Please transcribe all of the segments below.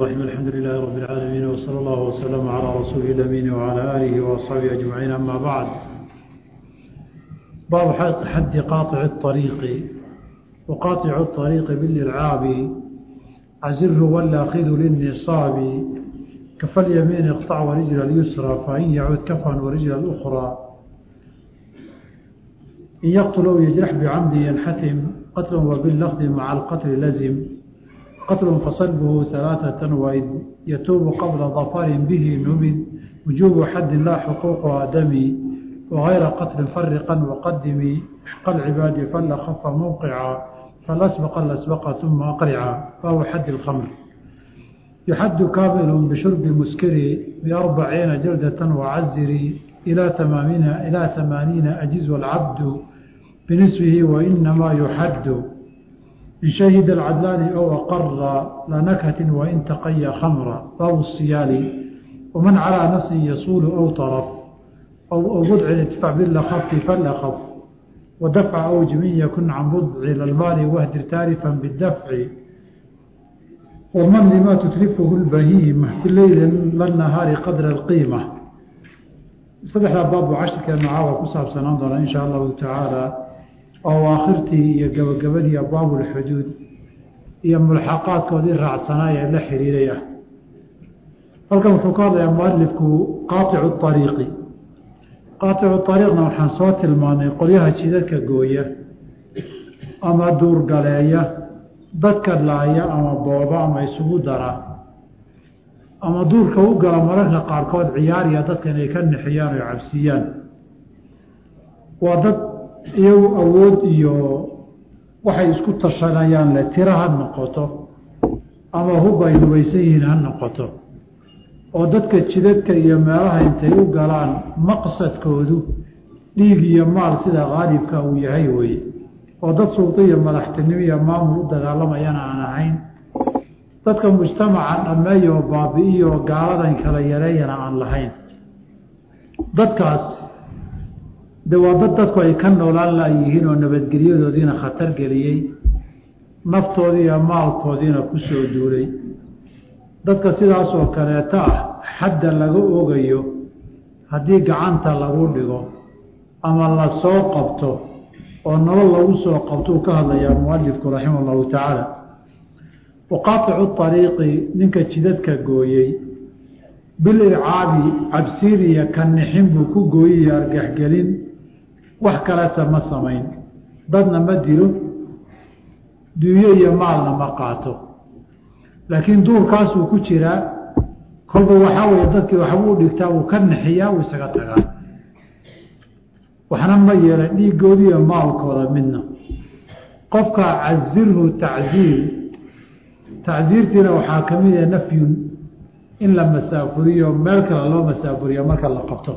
الرحيم الحمد لله رب العالمين وصلى الله وسلم على رسوله الأمين وعلى آله وأصحابه أجمعين أما بعد باب حد قاطع الطريق وقاطع الطريق بالإلعاب عزره ولا أخذ للنصاب كف اليمين اقطع ورجل اليسرى فإن يعود كفا ورجل الأخرى إن يقتل أو يجرح بعمد ينحتم قتل وباللفظ مع القتل لزم قتل فصلبه ثلاثة وإذ يتوب قبل ظفر به نمد وجوب حد لا حقوق آدمي وغير قتل فرقا وقدم حق العباد فلا خف موقعا فالأسبق الأسبق ثم أقرعا فهو حد الخمر يحد كامل بشرب مسكر بأربعين جلدة وعزر إلى ثمانين إلى ثمانين أجز والعبد بنسبه وإنما يحد إن شهد العدلان أو أقر لا نكهة وإن تقي خمرا أو الصيال ومن على نفس يصول أو طرف أو, أو بضع ادفع باللخف فلخف ودفع أو جميع يكن عن بضع للمال واهدر تارفا بالدفع ومن لما تتلفه البهيمة في الليل للنهار قدر القيمة صدح باب عشرك معاوة كساب سننظر إن شاء الله تعالى oo aakhirtii iyo gabagabadii abwaabu lxuduud iyo mulxaqaadkoodii raacsanaay ee la xiriiray ah halkan wuxuu ka hadlayaa mualifku qaaicu ariiqi qaaicu ariiqna waxaan soo tilmaanay qolyaha jidadka gooya ama duurgaleeya dadka laaya ama booba ama isugu dara ama duurka u gala mararka qaarkood ciyaariya dadka inay ka nixiyaan oo cabsiiyaan waa dad iyagu awood iyo waxay isku tashanayaan le tiro ha noqoto ama hub ay hubaysan yihiin ha noqoto oo dadka jidadka iyo meelaha intay u galaan maqsadkoodu dhiig iyo maal sida qaalibka uu yahay weye oo dad suldo iyo madaxtinimo iyo maamul u dagaalamayana aan ahayn dadka mujtamaca dhameeya oo baabi-iyo oo gaaladan kala yareeyana aan lahayn dadkaas de waa dad dadku ay ka noolaan layihiin oo nabadgelyadoodiina khatar geliyey naftoodii iyo maalkoodiina ku soo duulay dadka sidaasoo kaleeto ah xadda laga ogayo haddii gacanta lagu dhigo ama la soo qabto oo nolol lagu soo qabto uu ka hadlayaa mualifku raximah allahu tacaala waqaaticu ariiqi ninka jidadka gooyey bilircaabi cabsiiriya ka nixin buu ku gooyiyo argaxgelin wax kalese ma samayn dadna ma dilo dunyo iyo maalna ma qaato laakiin duurkaasuu ku jiraa kolba waxaa weeye dadkii waxbuu dhigtaa wuu ka nixiyaa wuu isaga tagaa waxna ma yeela dhiigoodi iyo maalkooda midna qofka cazirhu tacziir tacziirtiina waxaa ka mid ah nafyun in la masaafuriyo meel kale loo masaafuriyo marka la qabto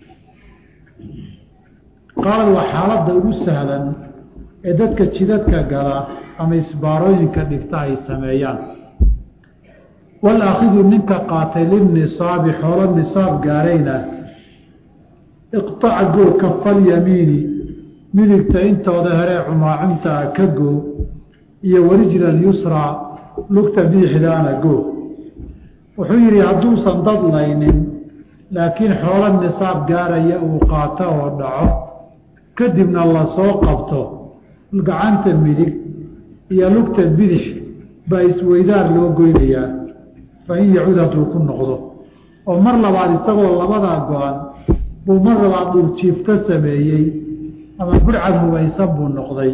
qaalad waa xaaladda ugu sahlan ee dadka jidadka gala ama isbaarooyinka dhigta ay sameeyaan walaakidu ninka qaatay lilnisaabi xoolo nisaab gaarayna iqtac goo kafalyamiini midigta intooda heree cumaacuntaa ka goo iyo warijla lyusraa lugta biixdaana goo wuxuu yidhi hadduusan dadlaynin laakiin xoolo nisaab gaaraya uu qaato oo dhaco kadibna lasoo qabto gacanta midig iyo lugta bidix baa isweydaar loo goynayaa fa in yacud hadduu ku noqdo oo mar labaad isagoo labadaa go-an buu mar labaad dhuljiifto sameeyey ama burcad hubaysan buu noqday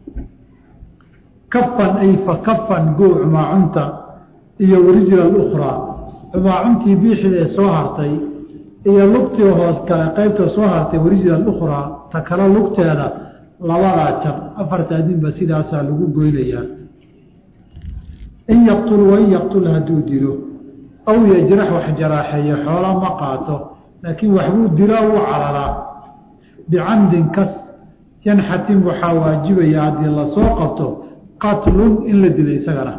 kafan ay fa kafan goo cumaacunta iyo warijla alukhraa cumaacuntii biixidee soo hartay iyo lugtii hoos kale qaybta soo hartay warijla alukhraa ta kale lugteeda labadaa jab afarta adinba sidaasaa lagu goynayaa in yaqtul wain yaqtul hadduu dilo aw yajrax wax jaraaxeeyo xoola ma qaato laakiin waxbuu dilaa u cararaa bicamdin kas yanxatim waxaa waajibaya haddii lasoo qabto qatlun in la dilo isagana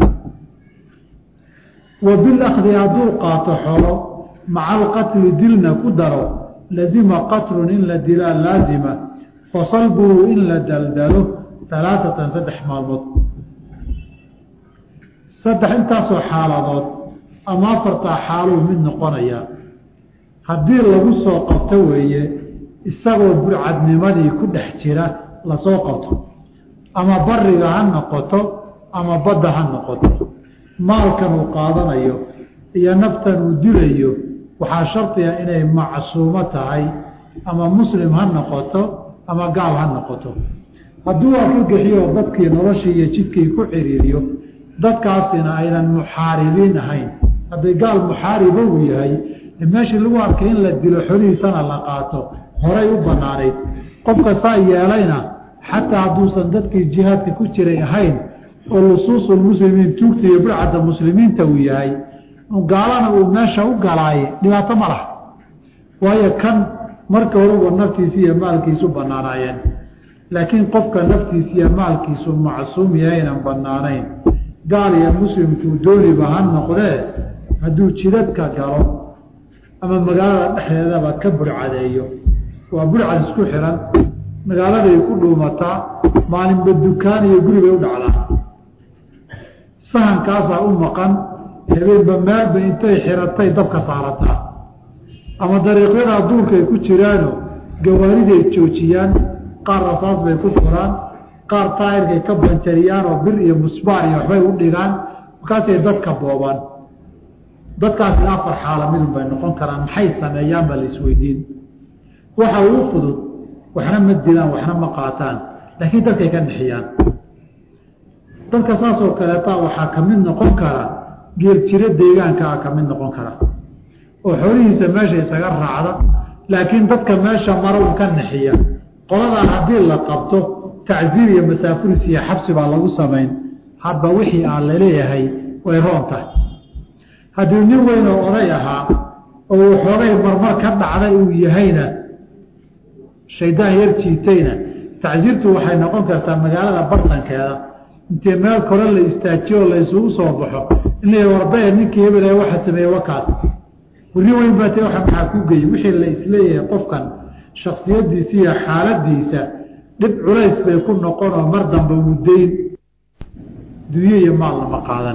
wa bilakdi hadduu qaato xoolo maca alqatli dilna ku daro lazima qatlun in la dilaa laazima fasalbuhu in la daldalo alaaatan saddex maalmood saddex intaasoo xaaladood ama afartaa xaaluu mid noqonayaa haddii lagu soo qabto weeye isagoo burcadnimadii ku dhex jira lasoo qabto ama bariga ha noqoto ama badda ha noqoto maalkan uu qaadanayo iyo naftan uu dilayo waxaa shardiga inay macsuumo tahay ama muslim ha noqoto ama gaal ha noqoto hadduu arkagixiyo dadkii noloshii iyo jidkii ku ciriiriyo dadkaasina aynan muxaaribiin ahayn hadday gaal muxaaribo uu yahay meeshii lagu arkay in la dilo xolihiisana la qaato horay u banaanayd qofka saa yeelayna xataa hadduusan dadkii jihaadka ku jiray ahayn oo lusuusulmuslimiin tuugta iyo burcadda muslimiinta uu yahay gaalana uu meesha u galaaye dhibaato ma laha waayo kan marka horeba naftiisi iyo maalkiisu banaanaayeen laakiin qofka naftiisa iyo maalkiisu macsuum yahaynan banaanayn gaal iyo muslimkuu dooniba ha noqdee hadduu jidadka galo ama magaalada dhexdeedaba ka burcadeeyo waa burcad isku xiran magaaladay ku dhuumataa maalinba dukaan iyo guribay u dhacdaa sahankaasaa u maqan habeenba meelba intay xiratay dabka saarataa ama dariiqyadaa duurkaay ku jiraano gawaariday joojiyaan qaar rasaas bay ku furaan qaar taayirkay ka banjariyaan oo bir iyo musbaar iyo waxbay u dhigaan markaasay dadka boobaan dadkaasi afar xaala midun bay noqon karaan maxay sameeyaan baa la isweydiin waxa uu fudud waxna ma dilaan waxna ma qaataan laakiin dadkay ka nexiyaan dadka saasoo kaleeta waxaa ka mid noqon kara geeljiro deegaankaa ka mid noqon kara oo xoolihiisa meesha isaga raacda laakiin dadka meesha mara un ka nexiya qoladaa haddii la qabto tacziir iyo masaafuris iyo xabsi baa lagu samayn hadba wixii aan laleeyahay way roon tahay haddii nin weyn oo oday ahaa oo uu xoogay marmar ka dhacday uu yahayna shaydaan yar jiitayna tacsiirtu waxay noqon kartaa magaalada bartankeeda intii meel kore la istaajiyo oo la isugu soo baxo in la warbaya ninkii hebel waxa sameeye wakaas weri weyn baa ta waa maxaa ku geyey wixii la isleeyahay qofkan shaksiyadiisa iyo xaaladiisa dhib culays bay ku noqonoo mar damba wudayn dunye iyo maal lama qaadan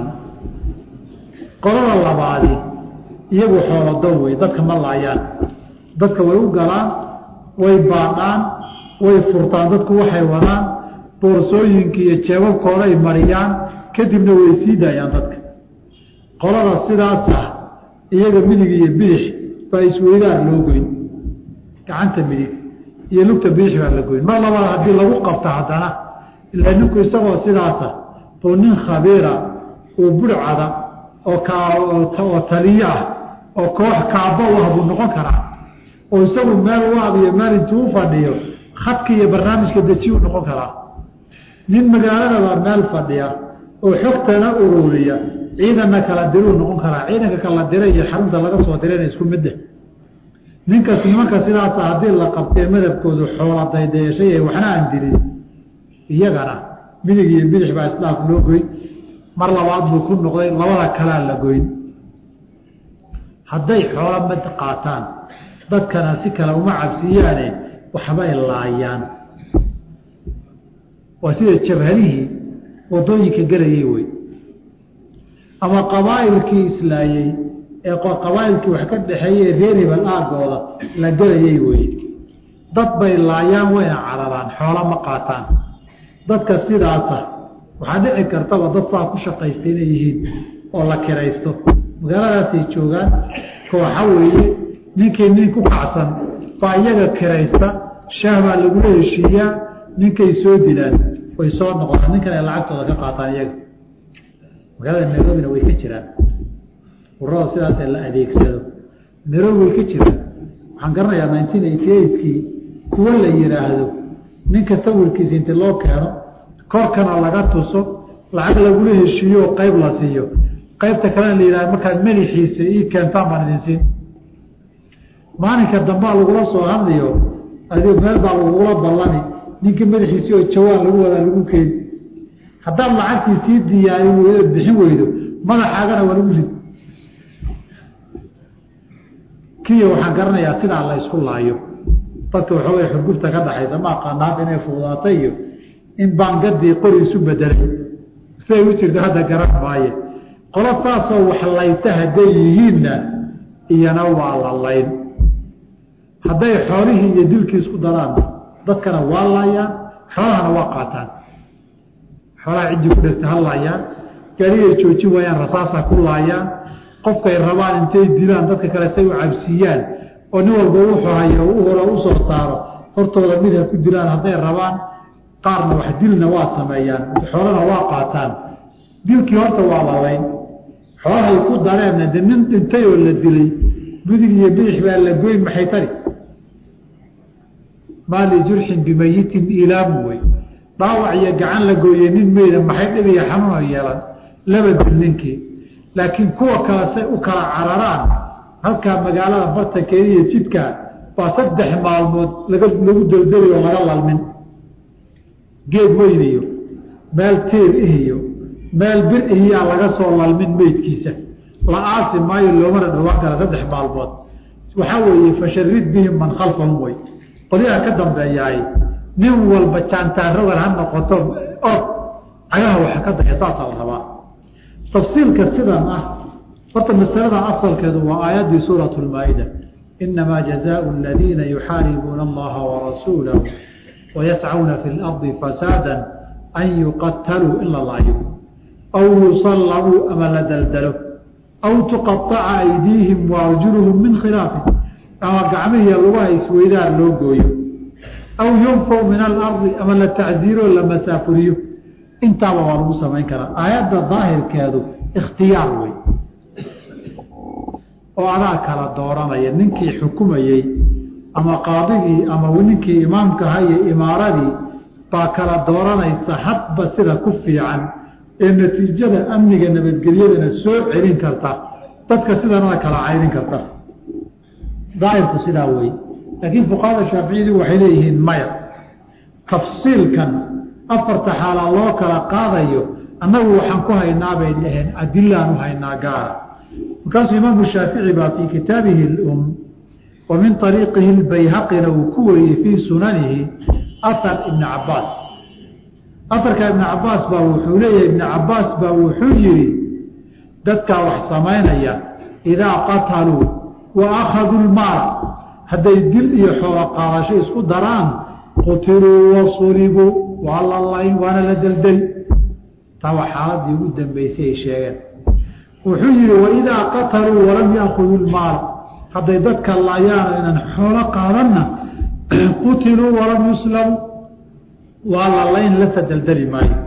qolada labaadi iyagu xoolodo wey dadka ma laayaan dadka way u galaan way baadhaan way furtaan dadku waxay wadaan boorsooyinka iyo jeebabkooda ay mariyaan kadibna way sii daayaan dadka qolada sidaas ah iyaga midig iyo bidix baa isweydaar loo goyn gacanta midig iyo lugta bidix baa la goyn mar labaad haddii lagu qabto haddana ilaa ninku isagoo sidaasa buu nin khabiira oo burcada oo oo taliyo ah oo koox kaaba u ah buu noqon karaa oo isagu meel waab iyo meel intuu u fadhiyo khadka iyo barnaamijka deji u noqon karaa nin magaaladaba meel fadhiya oo xogtana ururiya ciidanna kala diruu noqon karaa ciidanka kala dira iyo xarunta laga soo dirayna isku midde ninkas nimanka sidaasa haddii la qabtee madabkoodu xoola daydayeeshay waxna aan dilin iyagana midig iyo bidix baa isdhaaf loo goyn mar labaad buu ku noqday labada kalaa la goyn hadday xoola mad qaataan dadkana si kale uma cabsiyaane waxbay laayaan waa sida jabhadihii wadooyinka gelayay wey ama qabaa'ilkii islaayey ee qabaa'ilkii wax ka dhexeeyey reer hebel aagooda la gelayay wey dad bay laayaan wayna cararaan xoola ma qaataan dadka sidaasa waxaa dhici kartaba dad saa ku shaqaysta inay yihiin oo la kiraysto magaaladaasay joogaan kooxa weeye ninkii nin ku kacsan baa iyaga kiraysta shaah baa lagula heshiiyaa ninkay soo dilaan way soo noqdaan ninkan ay lacagtooda ka qaataan iyaga magaalada nairobina way ka jiraan urada sidaasee la adeegsado nairobi way ka jiraan waxaan garanayaa nineteen eighty eightkii kuwo la yidhaahdo ninka sawirkiisa inti loo keeno korkana laga tuso lacag lagula heshiiyo oo qayb la siiyo qaybta kalena la yidhahdo markaad madaxiisa ii keentaan baan idin siin maalinka dambaa lagula soo hadlayo adi meel baa lagula ballani ninkii madaxiisii oo jawaan lagu wadaa lagu keeni haddaad lacagtii sii diyaari weydood bixin weydo madaxaagana waa lagu rid kiyo waxaan garanayaa sidaa la isku laayo dadka waxoogay xurgufta ka dhaxaysa ma aqaanaaf inay fuudaatay iyo in baangadii qori isu bedelay siday u jirto hadda garan maaye qolo saasoo wax laysa hadday yihiinna iyana waa la layn hadday xoolihii iyo dilkii isku daraan dadkana waa laayaan xoolahana waa qaataan xoolaha ciddii ku dhegta ha laayaan gaarigay joojin waayaan rasaasa ku laayaan qofkay rabaan intay dilaan dadka kale say u cabsiiyaan oo nin walba wuxuu hayo u horo u soo saaro hortooda mid ha ku dilaan hadday rabaan qaarna wax dilna waa sameeyaan xoolana waa qaataan dilkii horta waa lalayn xoolahay ku dareenna de nin dhintay oo la dilay budig iyo bidix baa la goyn maxay tari maa lijurxin bimayitin ilaamu wey dhaawac iyo gacan la gooye nin meyda maxay dhibiya xanuuna yeelan laba dil ninkii laakiin kuwa kale say u kala cararaan halkaa magaalada bartankeeda iyo jidka waa saddex maalmood laga lagu deldeli oo laga lalmin geed weyn iyo meel tiir ihiyo meel bir ihiyaa laga soo lalmin meydkiisa la aasi maayo loomana dhawaan kara saddex maalmood waxaa weeye fasharid bihim man khalfahum wey qolyaha ka dambeeyaay nin walba jaantaaradan ha noqoto or cagaha waxa ka daya saasaa la rabaa tafsiilka sidan ah horta masalada asalkeedu waa aayaddii suurat lmaa-ida inamaa jazaau aladiina yuxaaribuuna allaha warasuulahu wayascauna fi lardi fasaada an yuqataluu in la laayo aw yusallabuu ama la daldalo aw tuqaaca aydiihim waarjuluhum min khilaafin ama gacmihiiyo lugaha isweydaar loo gooyo aw yunfaw min alardi ama la tacziiro la masaafuriyo intaaba waa lagu samayn karaa aayadda daahirkeedu ikhtiyaar wey oo adaa kala dooranaya ninkii xukumayey ama qaadigii ama ninkii imaamkaha iyo imaaradii baa kala dooranaysa hadba sida ku fiican ee natiijada amniga nabadgelyadana soo celin karta dadka sidanada kala cayrin karta daahirku sidaa wey laakiin fuqahada shaaficiyadii waxay leeyihiin maya tafsiilkan afarta xaalaa loo kala qaadayo annagu waxaan ku haynaa bay dhaheen adilaan u haynaa gaara markaasuu imaamu shaafici baa fii kitaabihi lum wa min ariiqihi lbayhaqina uu ku wariyey fii sunanihi ahar ibni cabaas afarka ibni cabaas baa wuxuu leeyahay ibni cabaas baa wuxuu yihi dadkaa wax samaynaya idaa qataluu wa akhaduu lmaala hadday dil iyo xoolo qaadasho isku daraan qutiluu wasulibuu waa la layn waana la deldeli taa waa xaaladii ugu dambeysay ay sheegeen wuxuu yihi waidaa qataluu walam yaakuduu lmaala hadday dadka laayaan inaan xoolo qaadanna qutiluu walam yuslamu waa la layn lasa deldeli maayo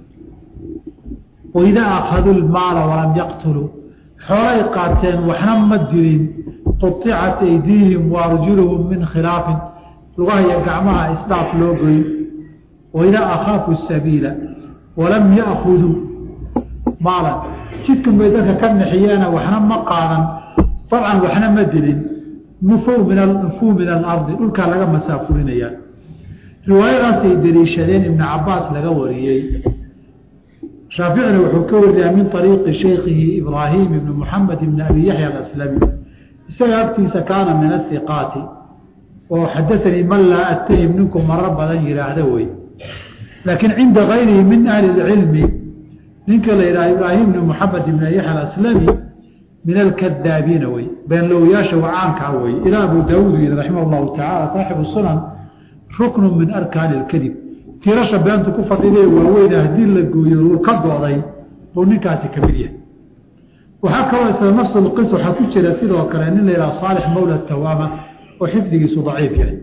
waidaa akhaduu lmaala walam yaqtuluu xoolay qaateen waxna ma dilin quطicat aydiihim waarjuluhum min khilaafin lugahaya gacmaha isdhaaf loo goyn waidaa akhaafu sabiila walam yaakuduu maalan jidkan bay dadka ka naxiyeena waxna ma qaadan dabcan waxna ma dilin nufow min nufuu min alardi dhulkaa laga masaafurinayaa riwaayadaasay deliishadeen ibni cabaas laga wariyey shaaficina wuxuu ka wariyaa min ariiqi shaykhihi ibraahim ibni muxamed ibni abi yaxya alaslami isaga agtiisa kaana min ahiqaati oo xadaanii man laa atahim ninku maro badan yihaahda wey laakiin cinda gayrihi min ahli اcilmi ninka la yidhaha ibraahim ibni muxamed ibn yaxya alaslami min alkadaabiina wey beenlowyaasha wacaankaa wey ilaa abu daawuud yidhi raximah llahu tacaala saaxibu sunan ruknu min arkaani اlkadib tiirasha beentu ku fadhiday waaweyna haddii la gooyo uu ka dooday buu ninkaasi ka mid yahay waxaa kaloo isla nafs lqis waxaa ku jira sidoo kale nin la yidhaha saalix mawla tawaama oo xifdigiisu daciif yahay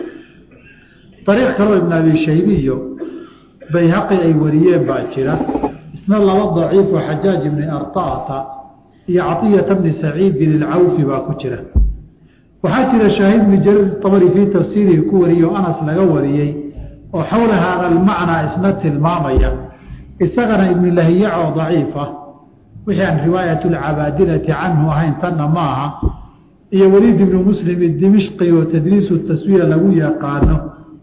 ariiq kaloo ibn abi shaybi iyo bayhaqi ay wariyeen baa jira isna laba daciif oo xajaaj ibni artaata iyo caطiyata bni saciidin ilcawfi baa ku jira waxaa jira shaahid bni jariir abari fii tafsiirihi ku wariyey oo anas laga wariyey oo xowla haada almacnaa isna tilmaamaya isagana ibnu lahiyac oo daciif ah wixii aan riwaayat lcabaadilati canhu ahayn tanna ma aha iyo weliid ibnu muslim dimishqi oo tadriisu taswiya lagu yaqaano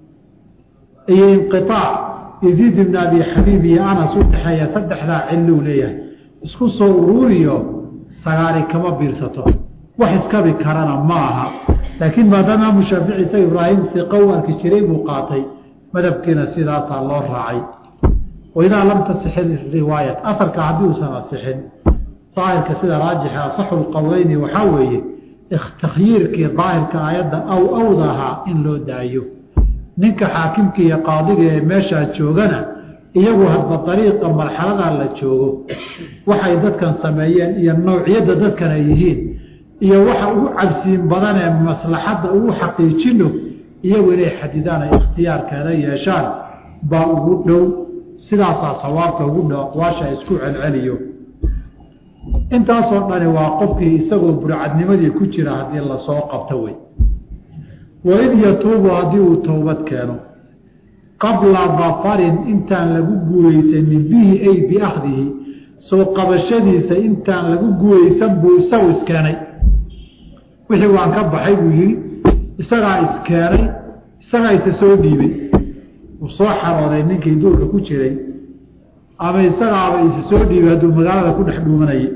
iyo inqiaac yaziid ibn abi xabiib iyo anas u dhexeeya saddexdaa cilou leeyahay isku soo uruuriyo sagaari kama biirsato wax iskabi karana ma aha laakiin maadaama imaamu shaafici isaga ibraahim iqa u arki jiray buu qaatay madhabkiina sidaasaa loo raacay waidaa lam tasixin riwaayat afarka haddii uusan asixin daahirka sida raajixa asaxu lqowleyni waxaa weeye takhyiirkii daahirka aayadda aw awdahaa in loo daayo ninka xaakimka iyo qaadiga ee meeshaa joogana iyagu hadba dariiqa marxaladaa la joogo waxay dadkan sameeyeen iyo nawciyadda dadkan ay yihiin iyo waxa ugu cabsiin badan ee maslaxadda ugu xaqiijino iyagu inay xadidaan ay ikhtiyaarkeeda yeeshaan baa ugu dhow sidaasaa sawaabka ugu dhow aqwaasha isku celceliyo intaasoo dhani waa qofkii isagoo burcadnimadii ku jira haddii lasoo qabto wey waid yatuubu haddii uu towbad keeno qabla dafarin intaan lagu guulaysanin bihi ay biakhdihi soo qabashadiisa intaan lagu guulaysan buu isagu iskeenay wixii waan ka baxay buu yihi isagaa iskeenay isagaa isa soo dhiibay uu soo xarooday ninkii duurka ku jiray ama isagaaba isa soo dhiibay hadduu magaalada ku dhex dhuumanayay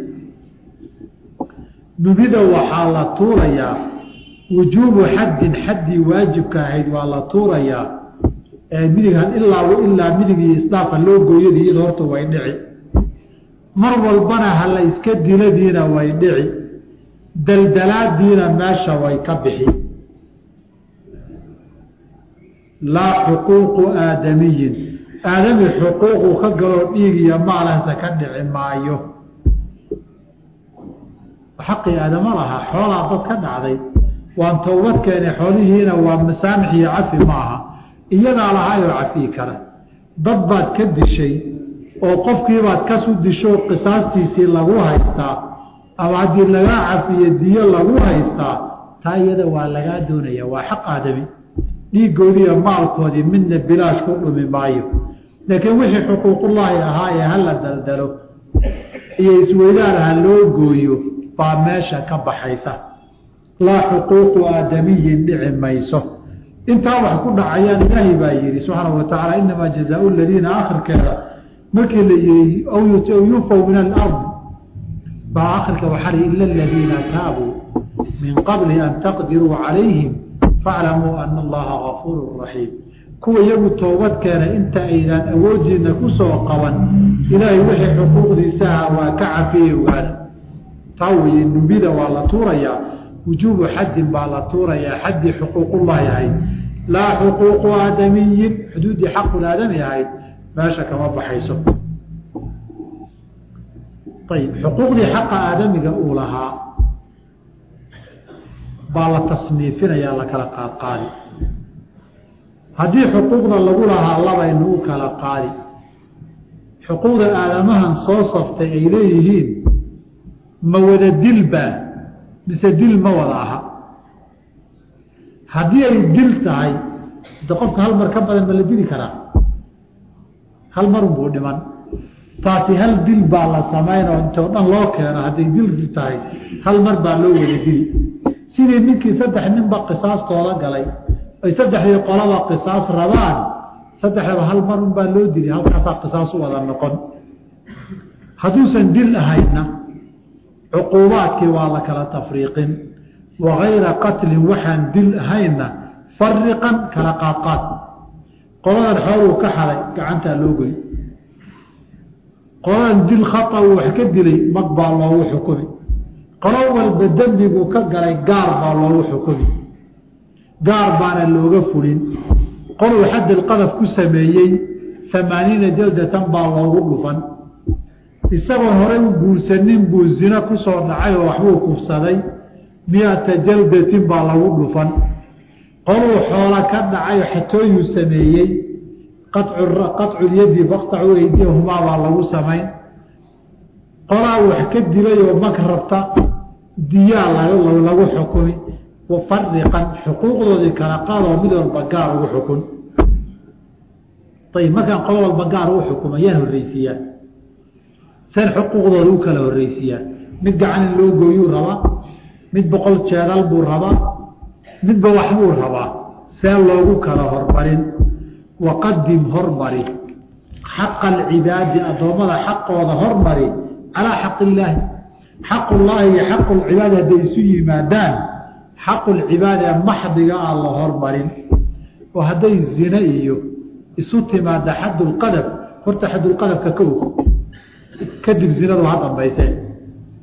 nubida waxaa la tuurayaa wujuubu xaddin xaddii waajibka ahayd waa la tuurayaa midig ilaa ilaa midigii isdhaafa loo gooyada iyado horta way dhici mar walbana hala iska diladiina way dhici daldalaadiina meesha way ka bixi laa xuquuqu aadamiyin aadami xuquuqu ka galoo dhiig iyo maalahsa ka dhici maayo xaqii aadama lahaa xoolaa dad ka dhacday waan towbad keenay xoolihiina waa masaamix iyo cafi maaha iyadaa lahaayoo cafii kara dad baad ka dishay oo qofkiibaad kasu disho qisaastiisii lagu haystaa ama haddii lagaa cafiyo diyo lagu haystaa taa iyada waa lagaa doonaya waa xaq aadami dhiigoodiiyo maalkoodii midna bilaash ku dhumi maayo laakiin wixii xuquuqullaahi ahaa ee hala daldalo iyo isweydaar ha loo gooyo baa meesha ka baxaysa laa xuquuqu aadamiyin dhici mayso intaa wax ku dhacayaan ilaahay baa yidhi subxaana wa tacaala inamaa jazaau ladiina akhirkeeda markii la yihi aw yunfaw min alardi baa akhirka waxaa li ila aladiina taabuu min qabli an taqdiruu calayhim faaclamuu ana allaha gafuuru raxiim kuwa iyagu toobad keenay inta aydaan awoodiina ku soo qaban ilaahay wixii xuquuqdiisaha waa ka cafiyey ogaana taa weye nubida waa la tuurayaa wujuubu xaddin baa la tuurayaa xaddii xuquuqullaahi ahayd laa xuquuqu aadamiyin xuduuddii xaqul aadami ahayd meesha kama baxayso ayib xuquuqdii xaqa aadamiga uu lahaa baa la tasniifinayaa la kala qaadqaadi haddii xuquuqda lagu lahaa labaynu u kala qaadi xuquuqda aadamahan soo saftay ay leeyihiin ma wada dilbaa mise dil ma wada aha haddii ay dil tahay de qofka hal mar ka badan ma la dili karaa hal marunbuu dhiman taasi hal dil baa la samaynoo intoo dhan loo keeno hadday dil tahay hal mar baa loo wada dili sidii ninkii saddex ninba qisaastooda galay ay saddexdii qolaba qisaas rabaan saddexdaba hal mar un baa loo dili halkaasaa qisaas u wada noqon hadduusan dil ahaydna cuquubaadkii waa la kala tafriiqin wagayra qatlin waxaan dil ahaynna fariqan kala qaadqaad qoladan xooluu ka xaday gacantaa loo goy qoladan dil khata uu wax ka dilay mag baa loogu xukumi qolo walba dembiguu ka galay gaar baa loogu xukumi gaar baana looga fulin qoluu xaddilqadaf ku sameeyey amaaniina jaldatan baa loogu dhufan isagoon horey u guursanin buu zino ku soo dhacay oo waxbuu kufsaday miata jaldatin baa lagu dhufan qoluu xoola ka dhacay xatooyuu sameeyey qaculyadi faqtacu eydiyahumaa baa lagu samayn qolaa wax ka dilay oo mag rabta diyaa lagu xukumi wafariqan xuquuqdoodii kala qaadoo mid walba gaar ugu xukun ayib markaan qolo walba gaar ugu xukuma yaan horreysiiyaa seen xuquuqdooda u kala horreysiiyaa mid gacan in loo gooyuu rabaa mid boqol jeedal buu rabaa midba waxbuu rabaa see loogu kala hormarin waqadim hormari xaqa alcibaadi addoommada xaqooda hormari calaa xaqi illaahi xaqullaahi iyo xaqulcibaadi hadday isu yimaadaan xaqulcibaadi ee maxdiga aan la hormarin oo hadday zine iyo isu timaada xaddulqadaf horta xaddulqadafka kow kadib zinadu ha dambayse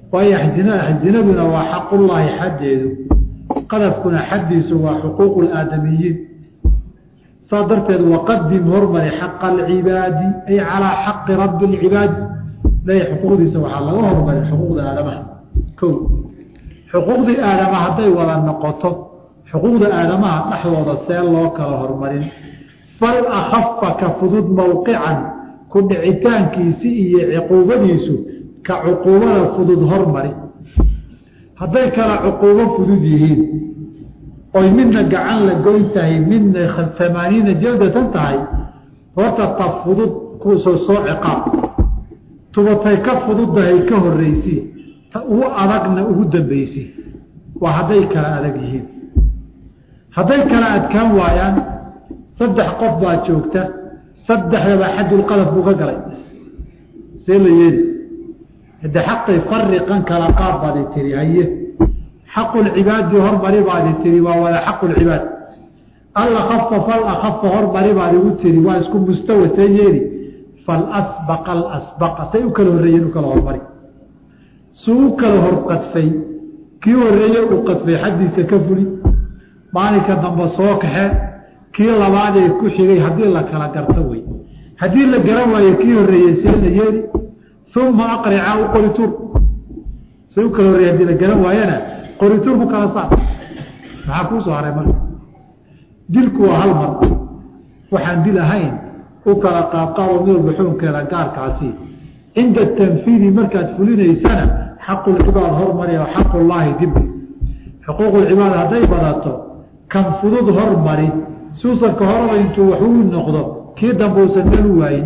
waayo zinaduna waa xaqullaahi xaddeedu qadafkuna xaddiisu waa xuquuqu laadamiyiin saa darteed waqadim hormari xaqa alcibaadi ay calaa xaqi rabbi lcibaadi ilahay xuquuqdiisa waxaa laga hormarin xuquuqda aadamaha ko xuquuqdii aadama hadday wada noqoto xuquuqda aadamaha dhexdooda see loo kala hormarin fal akafa ka fudud mowqican ku dhicitaankiisi iyo cuquubadiisu ka cuquubada fudud hormari hadday kala cuquubo fudud yihiin oy midna gacan la goyn tahay midna amaaniina jaldatan tahay horta ta fudud kuusoo soo ciqaab tubatay ka fududdahay ka horreysi ta ugu adagna ugu dambaysi waa hadday kala adag yihiin hadday kala adkaan waayaan saddex qof baa joogta saddexdaba xadulqadaf buu ka galay see la yeeli hade xaqay fariqan kala qaab baadi tiri haye xaqulcibaadi hormari baadi tiri waa wada xaqulcibaad alakafa fal akafa hormari baad igu tiri waa isku mustawa see yeeli falasbaqa alasbaqa say u kala horreeyeen u kala hormari suu u kala hor qadfay kii horreeye uu qadfay xaddiisa ka fuli maalinka dambe soo kaxee kii labaadee ku xigay haddii la kala garto wey haddii la garan waayo kii horreeyey see la yeeli uma aqrica u qorituur say u kala horreeye hadii la garan waayana qorituur ku kala saar maxaa kuu soo haray marka dilku waa hal mar waxaan dil ahayn u kala qaabqaabo mid walba xukunkeeda gaarkaasi cinda tanfiidi markaad fulinaysana xaqulcibaad hormari oo xaqullaahi dibbi xuquuqulcibaad hadday badato kan fudud hormari suusanka horaba intuu wax uu noqdo kii dambe uusan meel u waayin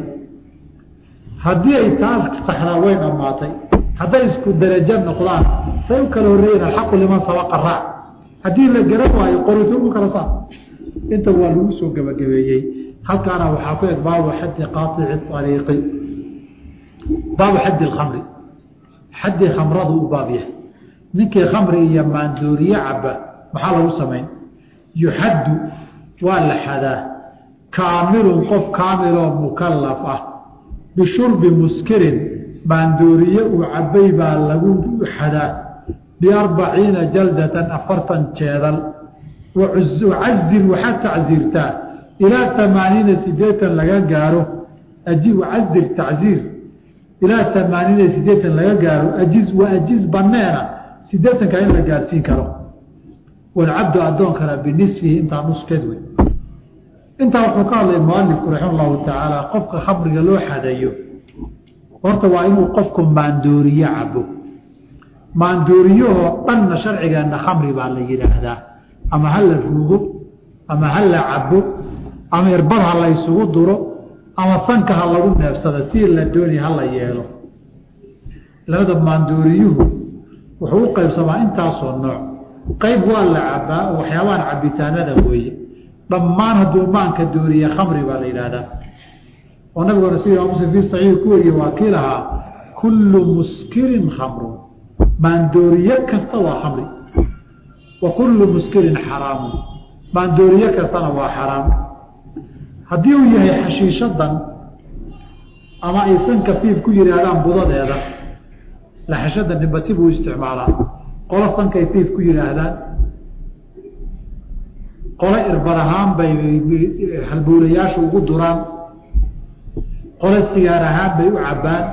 haddii ay taas saxdaa way dhammaatay hadday isku darajo noqdaan say u kala horreeyeen alxaqu liman sabaqa raac haddii la garan waayo qorituur ku kala saar inta waa lagu soo gebagabeeyey halkaana waxaa ku eg baabu xaddi qaaici ariiqi baabu xaddi alkhamri xaddii khamradu u baab yahay ninkii khamri iyo maandooriye caba maxaa lagu samayn yuxaddu waa la xadaa kaamilun qof kaamiloo mukallaf ah bishurbi muskirin maandooriye uu cabay baa lagu xadaa biarbaciina jaldatan afartan jeedal wacazir waxaad tacziirtaa ilaa amaaniina sideetan laga gaaro wacazir tacziir ilaa amaaniina sideetan laga gaaro ajiz wa ajiz baneena sideetanka in la gaarsiin karo walcabdu addoonkana binisfihi intaa nuskeed wey intaa wuxuu ka hadlay mualifku raxima llahu tacaala qofka khamriga loo xadayo horta waa inuu qofku maandooriye cabo maandooriyahoo dhanna sharcigeenna khamri baa la yidhaahdaa ama ha la ruugo ama ha la cabo ama irbad ha la ysugu duro ama sanka ha lagu neefsado si la dooni ha la yeelo labada maandooriyuhu wuxuu u qaybsamaa intaasoo nooc qayb waa la cabaa oo waxyaabahan cabitaanada weeye dhammaan hadduu maanka dooriye khamri baa la yidhaahdaa oo nabiguna sida muslim fi saxiix ku wariye waa kii lahaa kullu muskirin khamrun maandooriye kasta waa khamri wa kullu muskirin xaraamun maandooriye kastana waa xaraam haddii uu yahay xashiishadan ama aysan kafiif ku yidhaahdaan budadeeda laxashada nimbasi buu isticmaalaa qolo sankay fiif ku yidhaahdaan qolo irbad ahaan bay halbuulayaashu ugu duraan qolo sigaar ahaan bay u cabbaan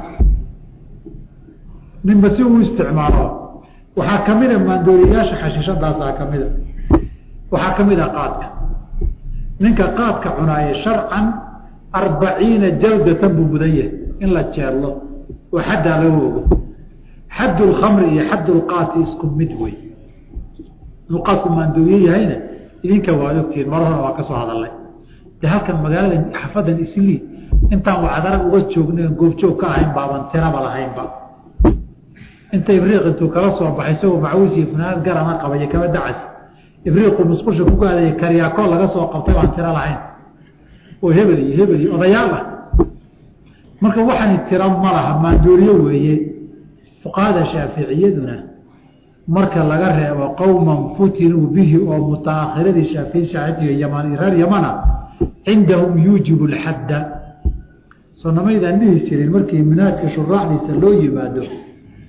ninba si uu isticmaalo waxaa ka mida maandooriyayaasha xashiishadaasaa ka mida waxaa ka mid a qaadka ninka qaadka cunaaye sharcan arbaciina jaldatan buu mudan yahay in la jeello oo xaddaa laga ogo xaddu lkhamri iyo xaddu lqaati isku mid wey inuu qaadku maandooriye yahayna idinka waad ogtihiin mar horena waa ka soo hadalnay de halkan magaalada xafadan islii intaan wacdara uga joogna goobjoog ka ahayn baaban tiraba lahaynba inta ibriiq intuu kala soo baxay isagoo macawis iyo funaanad garana qabaya kaba dacas ibriiqu musqusha ku gaadaya karyaakoo laga soo qabtay baan tiro lahayn oo hebel iyo hebel iyo odayaal ah marka waxani tiro ma laha maandooriye weeye fuqahada shaaficiyaduna marka laga reebo qowman futinuu bihi oo mutaakhiradii shaafici shaaficiga yaman reer yamana cindahum yuujibu lxadda soo namaydaan dhihi jirin markii minaajka shuraaxdiisa loo yimaado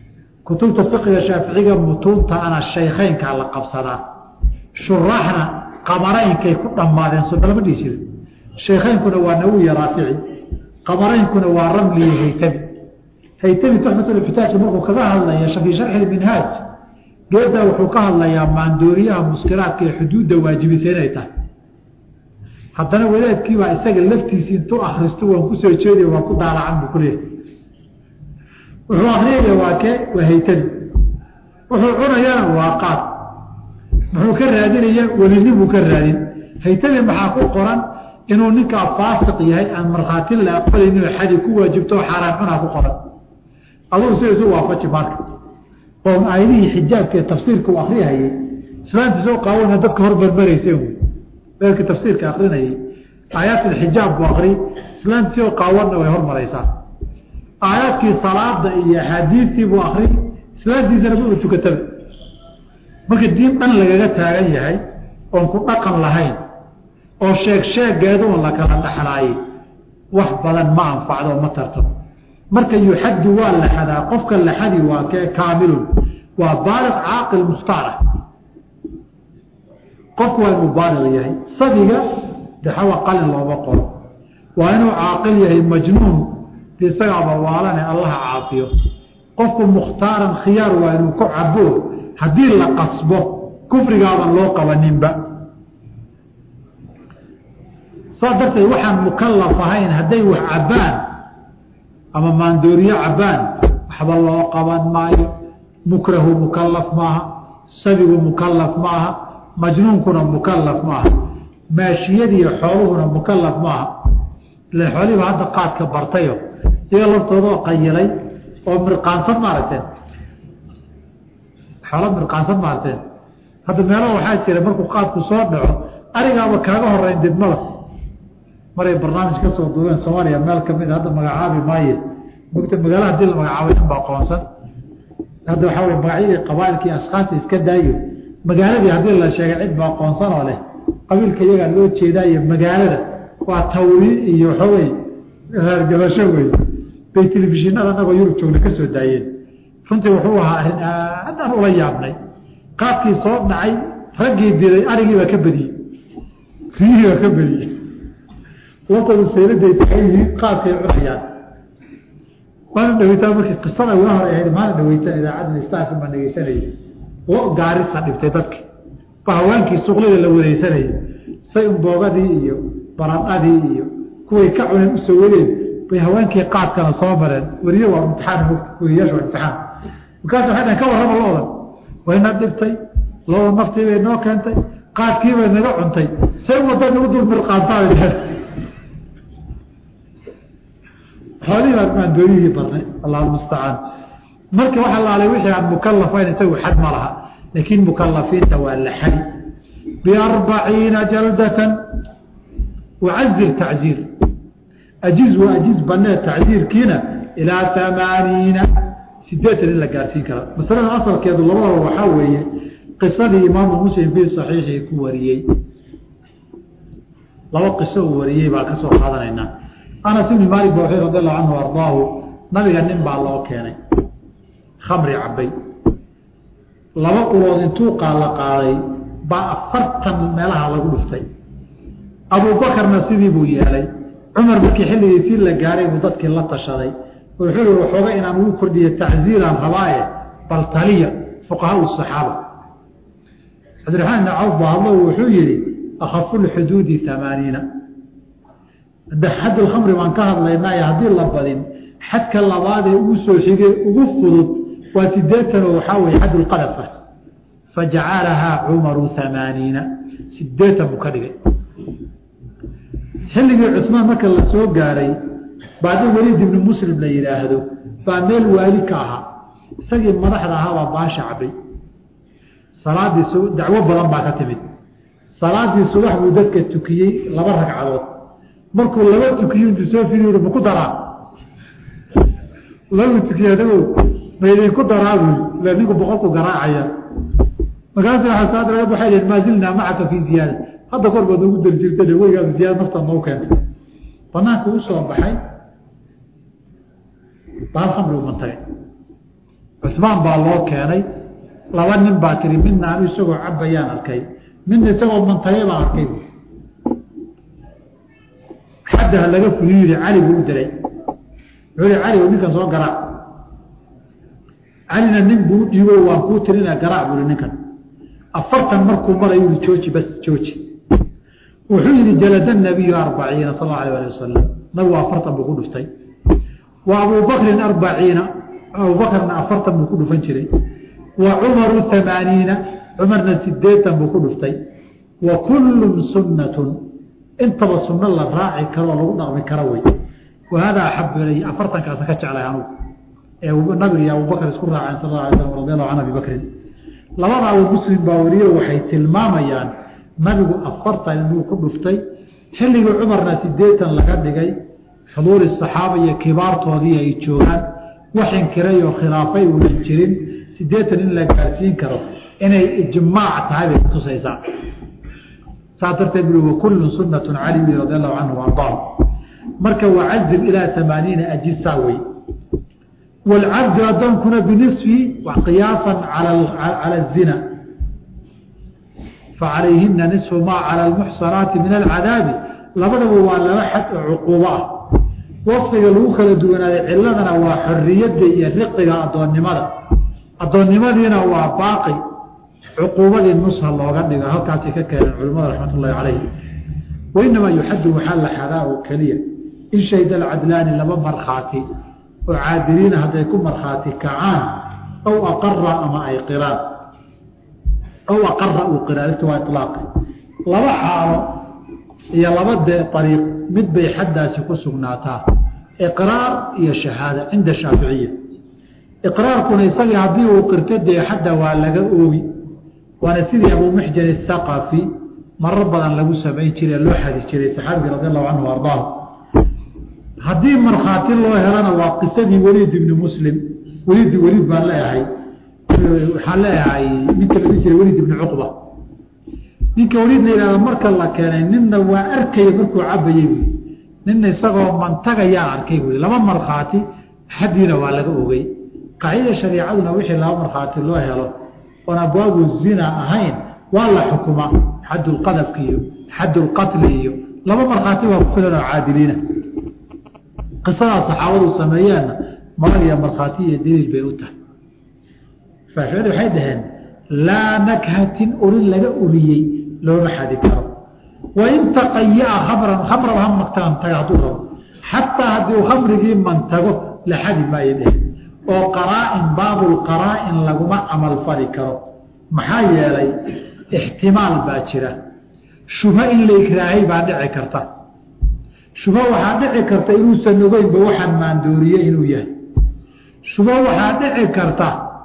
kutubta fiqiga shaaficiga mutuunta ana shaykheynkaa la qabsadaa shuraaxna qamaraynkay ku dhammaadeen soo lama dhihi jira shaykheynkuna waa nawiya raafici qamaraynkuna waa ramli iyo haytami haytami tuxfatulxitaaj markuu kaga hadlaya fii sharxi minhaaj geedaa wuxuu ka hadlayaa maandooriyaha muskiraadka ee xuduudda waajibisa inay tahay haddana wadaadkiibaa isaga laftiisi intuu akristo waan kusoo jeediya waan ku daalacan buu kuleeyahay wuxuu akriyaya waa kee waa haytami wuxuu cunayana waa qaad muxuu ka raadinaya welinibuu ka raadin haytami maxaa ku qoran inuu ninkaa faasiq yahay aan markhaati la aqbalaynin oo xadi ku waajibto oo xaaraan cunaa ku qoran adugu sida isu waafaji marka oo aayadihii xijaabka ee tafsiirka uu akriyahayay islaantii soo qaawana dadka hormarmaraysa dadka tafsiirka akrinayay aayaatulxijaab buu akri islaantii soo qaawanna way hormaraysaa aayaadkii salaada iyo axaadiistii buu akri islaantiisana ma u tukataba marka diin dhan lagaga taagan yahay oon ku dhaqan lahayn oo sheeg sheegeedu un la kala dhexlaayay wax badan ma anfacdo ma tartamo marka yuxaddu waa la xadaa qofka la xadi waa kee kaamilun waa baaliq caaqil mukhtaarah qofku waa inuu baaliq yahay sabiga daxawa qalin looma qoro waa inuu caaqil yahay majnuun de isagaaba waalane allaha caafiyo qofku mukhtaaran khiyaar waa inuu ku cabo haddii la qasbo kufrigaaban loo qabaninba saas darteed waxaan mukalaf ahayn hadday wax cabbaan ama maandooriyo cabbaan waxba loo qaban maayo mukrahu mukalaf maaha sabigu mukalaf maaha majnuunkuna mukalaf maaha maashiyadiiyo xooluhuna mukalaf maaha ila xoolihiiba hadda qaadka bartayo iyaga laftoodoo qayilay oo mirqaansan maaragteen xoolo mirqaansan maaragteen hadda meelaha waxaa jira markuu qaadku soo dhaco arigaaba kaaga horeyn degmada maray barnaamij ka soo duubeen soomaaliya meel kamid a hadda magacaabi maaye mogta magaala hadii la magacaabay inba aqoonsan hadda waxaa wey magacyadii qabaailkii ashkaasta iska daayo magaaladii haddii la sheegay cid ba aqoonsan oo leh qabiilka iyagaa loo jeedaayo magaalada waa tawli iyo waxawey raargabasho wey bay telefishinada anagoo yurub joogna ka soo daayeen runtii wuxuu ahaa arrin aad aan ula yaabnay qaadkii soo dhacay raggii diray arigii baa ka badiyey riyihii baa ka badiyey laftoodu sayladay taxay yihiin qaadkay cunayaan waana dhaweytaa markii qisada waa hor ahayd maana dhaweytaa idaacadda istaafin baan dhegeysanayay lo gaarisa dhibtay dadki ba hawaankii suqlida la wareysanayay say unboogadii iyo baradhadii iyo kuway ka cuneen usoo waleen bay haweenkii qaadkana soo mareen weriye waa imtixaan weriyaasha waa imtixaan markaas waxay dhahen ka warrama loodan wayna dhibtay looda naftii bay noo keentay qaadkii bay naga cuntay say wadda nagu dul mirqaantaa xoolihii baan maandooriyihii barnay allah mustacaan marka waxa laalay wixii aan mukalafayn isagu xad ma laha laakiin mukalafiinta waa la xadi biarbaciina jaldatan wacazir tacziir ajiz waa ajiz banee tacziirkiina ilaa amaaniina sideetan in la gaarsiin kara masalada asalkeedu labadaba waxaa weeye qisadii imaamu muslim fii saxiixii ku wariyey laba qiso uu wariyey baa ka soo qaadanaynaa anas ibni maalik ba radi allahu canhu ardaahu nabiga nin baa loo keenay khamri cabay laba ulood intuu qaala qaaday baa afartan meelaha lagu dhuftay abuubakarna sidii buu yeelay cumar markii xilligiisii la gaaray buu dadkii la tashaday wuxuu i waxooga inaan ugu kordhiyo tacziiraan rabaaye bal taliya fuqahaa saxaaba cabdiraxmaan ibn cawf baa hadlo wuxuu yihi akhafu lxuduudi amaaniina xad lkhamri baan ka hadlaynaayo haddii la badin xadka labaadee ugu soo xigay ugu fudud waa sideetan oo waxaa weye xad lqadafa fajacalahaa cumaru amaaniina sideetan buu ka dhigay xilligii cusmaan marka la soo gaaray baadi weliid ibni muslim la yidhaahdo baa meel waali ka ahaa isagii madaxda ahaabaa baasha cabay salaadii dacwo badan baa ka timid salaadii subax buu dadka tukiyey laba ragcadood markuu laba tukiyo intuu soo firi maku daraa lagu tukiye adago maydinku daraa buy ila ninku boqolku garaacaya markaas waaa waxay dhn maa zilnaa macaka fii ziyaada hadda kor baad noogu dari jirta weygaa ziyaada naftaa noo keentay banaanka u soo baxay baal khamri u mantagay cusmaan baa loo keenay laba nin baa tiri midna anu isagoo cabayaan arkay midna isagoo mantagay baan arkay xaddaha laga fuliyu yihi cali buu u diray wuxuu yihi cali ninkan soo garaac calina nin buu u dhiibo waan kuu tirina garaac buu yihi ninkan afartan markuu marayu yihi jooji bas jooji wuxuu yihi jalada nabiyu arbaciina sal allau alay ali wasalam nabigu afartan buu ku dhuftay wa abubakrin arbaciina abubakrna afartan buu ku dhufan jiray wa cumaru amaaniina cumarna sideetan buu ku dhuftay wa kullun sunnatun intaba sunno la raaci karoo lagu dhaqmi karo wey wa hada axabu ilay afartankaasa ka jeclay anugu ee nabiga iyo abubakr isku raaceen sal la alay slam radi allahu can abi bakrin labada abu muslim baa wariye waxay tilmaamayaan nabigu afartan inuu ku dhuftay xilligii cumarna sideetan laga dhigay xuduuri saxaaba iyo kibaartoodii ay joogaan wax inkiray oo khilaafay uunan jirin sideetan in la gaarsiin karo inay ijmaac tahay bay kutusaysaa saas darteed bui wakullu sunnatun cali radi allahu canhu ardaah marka wacazib ilaa amaaniina ajisaa wey waalcabdu addoonkuna binisfi qiyaasan cala zina facalayhina nisfu maa cala almuxsanaati min alcadaabi labadaba waa laba xad oo cuquubo ah wasfiga lagu kala duwanaaday ciladana waa xoriyadda iyo riqiga addoonnimada addoonnimadiina waa baaqi cuquubadii nusha looga dhigo halkaasay ka keeneen culimmada raxmat ullahi calayh wainamaa yuxaddu waxaa la xadaa oo keliya in shahida alcadlaani laba markhaati oo caadiliina hadday ku markhaati kacaan aw aqara ama ay qiraan aw aqara uu qiraalifta waa ilaaqi laba xaalo iyo laba dee ariiq mid bay xaddaasi ku sugnaataa iqraar iyo shahaada cinda shaaficiya iqraarkuna isagii haddii uu qirto dee xadda waa laga oogi waana sidii abuu muxjan athaqafi marar badan lagu samayn jiray loo xadi jiray saxaabigii radi allahu canhu ardaahu haddii markhaati loo helana waa qisadii weliid ibni muslim weliid weliid baan leeyahay waxaan leeyahay ninka la dhihi jiray weliid ibni cuqba ninka weliid la yihahdo marka la keenay ninna waa arkaya markuu cabayey buui ninna isagoo mantagayaa arkay buui laba markhaati xaddiina waa laga ogey qaacida shariicaduna wixii laba markhaati loo helo oon abwaabu zina ahayn waa la xukuma xaddulqadafka iyo xaddulqatli iyo laba markhaati waa ku filan oo caadiliina qisadaas saxaabadu sameeyeenna malag iyo markhaati iyo daliil bay u tahay faaficadu waxay dhaheen laa nakhatin urin laga uriyey looma xadi karo wain taqayaa khamran khamraba ha mantaga hadduu rabo xataa haddii uu khamrigii mantago la xadi maayo dheh oo qaraa-in baabulqaraa-in laguma camal fali karo maxaa yeelay ixtimaal baa jira shubho in la ikraahay baa dhici karta shubho waxaa dhici karta inuusan ogeynba waxaan maandooriye inuu yahay shubho waxaa dhici karta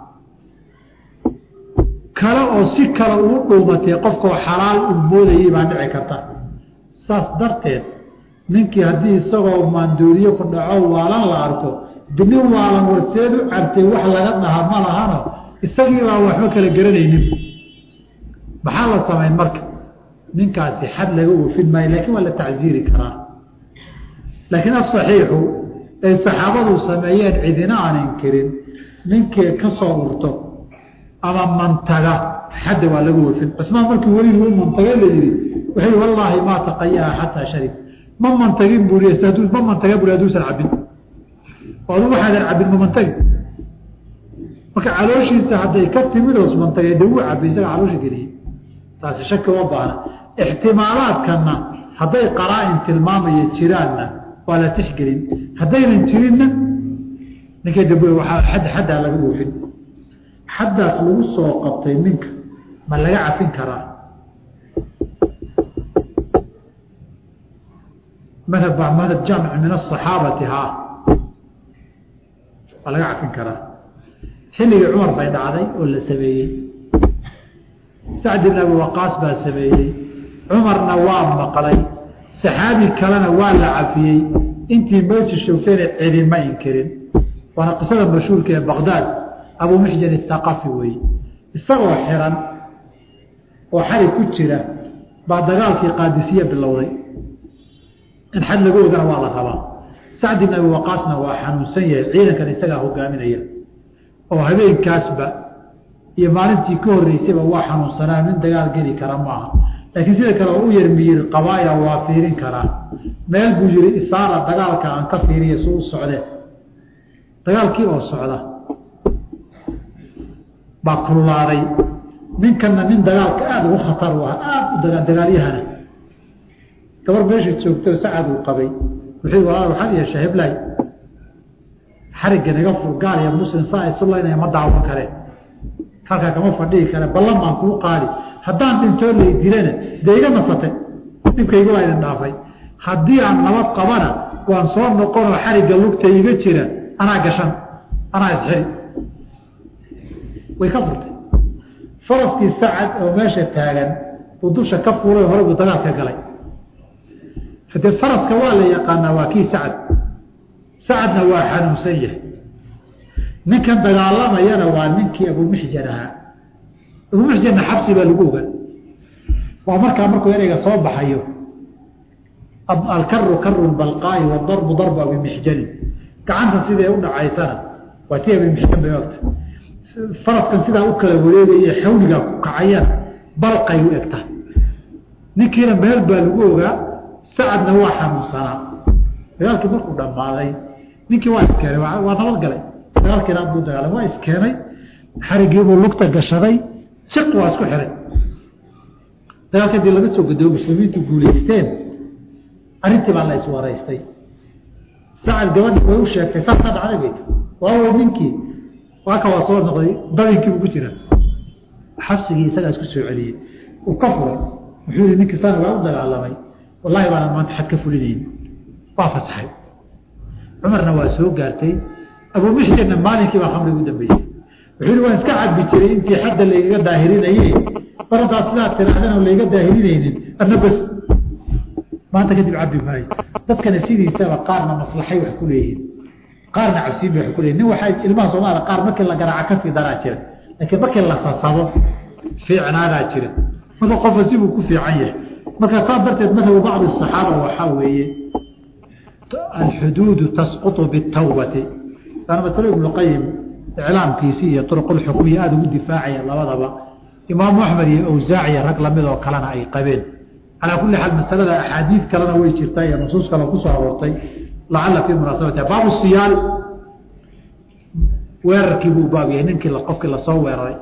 kale oo si kale ugu dhuumatay qofkoo xalaal u moodayay baa dhici karta saas darteed ninkii haddii isagoo maandooriye ku dhaco waalan la arko dini waalan warseed u cabtay wax laga dhaha ma lahano isagii baa waxba kala garanaynin maxaa la samayn marka ninkaasi xad laga oofin maayo lakiin waa la tacsiiri karaa laakiin asaxiixu ay saxaabadu sameeyeen cidina aan inkirin ninkii ka soo urto ama mantaga xadda waa laga oofin cusmaan markii weli uu mantagay la yihi wuxuu yihi wallaahi maa taqayaa xataa sharib ma mantagin bui ma mantaga bui haduusan cabin oo adu waxaadan cabin ma mantagi marka calooshiisa hadday ka timid oos mantagay de wuu cabay isaga caloosha geliyey taasi shaki uma baana ixtimaalaadkana hadday qaraa-in tilmaamaya jiraanna waa la tixgelin haddaynan jirinna ninkay damb waaa xad xaddaa laga oofin xaddaas lagu soo qabtay ninka ma laga cafin karaa madhab madhab jaamic min asaxaabati haa waa laga cafin karaa xilligii cumar bay dhacday oo la sameeyey sacd ibn abi waqaas baa sameeyey cumarna waa maqlay saxaabi kalena waa la cafiyey intii meesha shoogtayna cidima inkirin waana qisada mashhuurka ee baqdaad abuu muxjan athaqafi weeye isagoo xiran oo xali ku jira baa dagaalkii qaadisiye bilowday in xad laga ogana waa la rabaa sacd ibn abi waqaasna waa xanuunsan yahay ciidankan isagaa hogaaminaya oo habeenkaasba iyo maalintii ka horreysayba waa xanuunsanaa nin dagaal geli kara maaha laakiin sida kale oo u yar miyir qabaaya waa fiirin karaa meel buu yihi isaara dagaalka aan ka fiiriya su u socdee dagaalkii oo socda baa kululaaday ninkanna nin dagaalka aada ugu khatar u ah aada u dagaa dagaalyahana gabar meesha joogtoo sacad uu qabay wuxuu walaal waxaad yeeshaa heblaay xarigga naga fur gaal iyo muslim saa isu laynaya ma daawan kareen halkaa kama fadhihi kare ballan baan kuu qaadi haddaan dhintoo lay dilana dee iga nasate dhibkayga waa idin dhaafay haddii aan nabad qabana waan soo noqonoo xarigga lugta iga jira anaa gashan anaa isxiri way ka furtay faraskii sacad oo meesha taagan buu dusha ka fuulay hore buu dagaalka galay hadee faraska waa la yaqaanaa waa kii sacad sacadna waa xanuunsan yahay ninkan dagaalamayana waa ninkii abumixjan ahaa abumixjanna xabsi baa lagu ogaa waa markaa markuu ereyga soo baxayo alkaru karu balqaa'i wadarbu darbu abimixjanin gacanta siday u dhacaysana waa tii abimixjan bay ogta faraskan sidaa u kala wareegaya xawligaa ku kacayana balqay u egta ninkiina meel baa lagu ogaa sacadna waa xanuunsanaa dagaalkii markuu dhammaaday ninkii waa iskeenay waa nabadgalay dagaalkiina buu dagaalay waa iskeenay xarigiibuu lugta gashaday siq waa isku xiray dagaalka hadii laga soo gadoobo muslimiintu guulaysteen arrintii baa la iswaraystay sacad gabadhi way u sheegtay saasaa dhacday bay waawa ninkii waaka waa soo noqday dabinkii buu ku jira xabsigii isagaa isku soo celiyey uu ka furay wuxuu yihi ninkii sana waa u dagaalamay wallahi baana maanta xad ka fulinayn waa fasaxay cumarna waa soo gaartay abumixjanna maalinkii baa khamri ugu dambeysay wuxuu yihi waan iska cabi jiray intii xadda laygaga daahirinaye barantaa sidaa tirahdana layga daahirinaynin adna bas maanta kadib cabi maayo dadkana sidiisaba qaarna maslaxay wax ku leeyihin qaarna cabsiin bay wax ku leeyihin nin waxaa ilmaha soomaaliya qaar markii la garaaca kasii daraa jira laakiin markii la sasabo fiicnaadaa jira marka qofka sibuu ku fiican yahay marka saa darteed madhabu bacdi asaxaaba waxaa weeye alxuduudu tasqutu bitawbati waana masalo ibnu qayim iclaamkiisii iyo turuqulxukmiya aada ugu difaacaya labadaba imaamu axmed iyo awsaaciya rag lamid oo kalena ay qabeen calaa kulli xaal masalada axaadiid kalena way jirtaa iyo nusuus kale kusoo aroortay lacala fii munaasabatiha baabu siyaali weerarkii buu baab yahay ninkii qofkii lasoo weeraray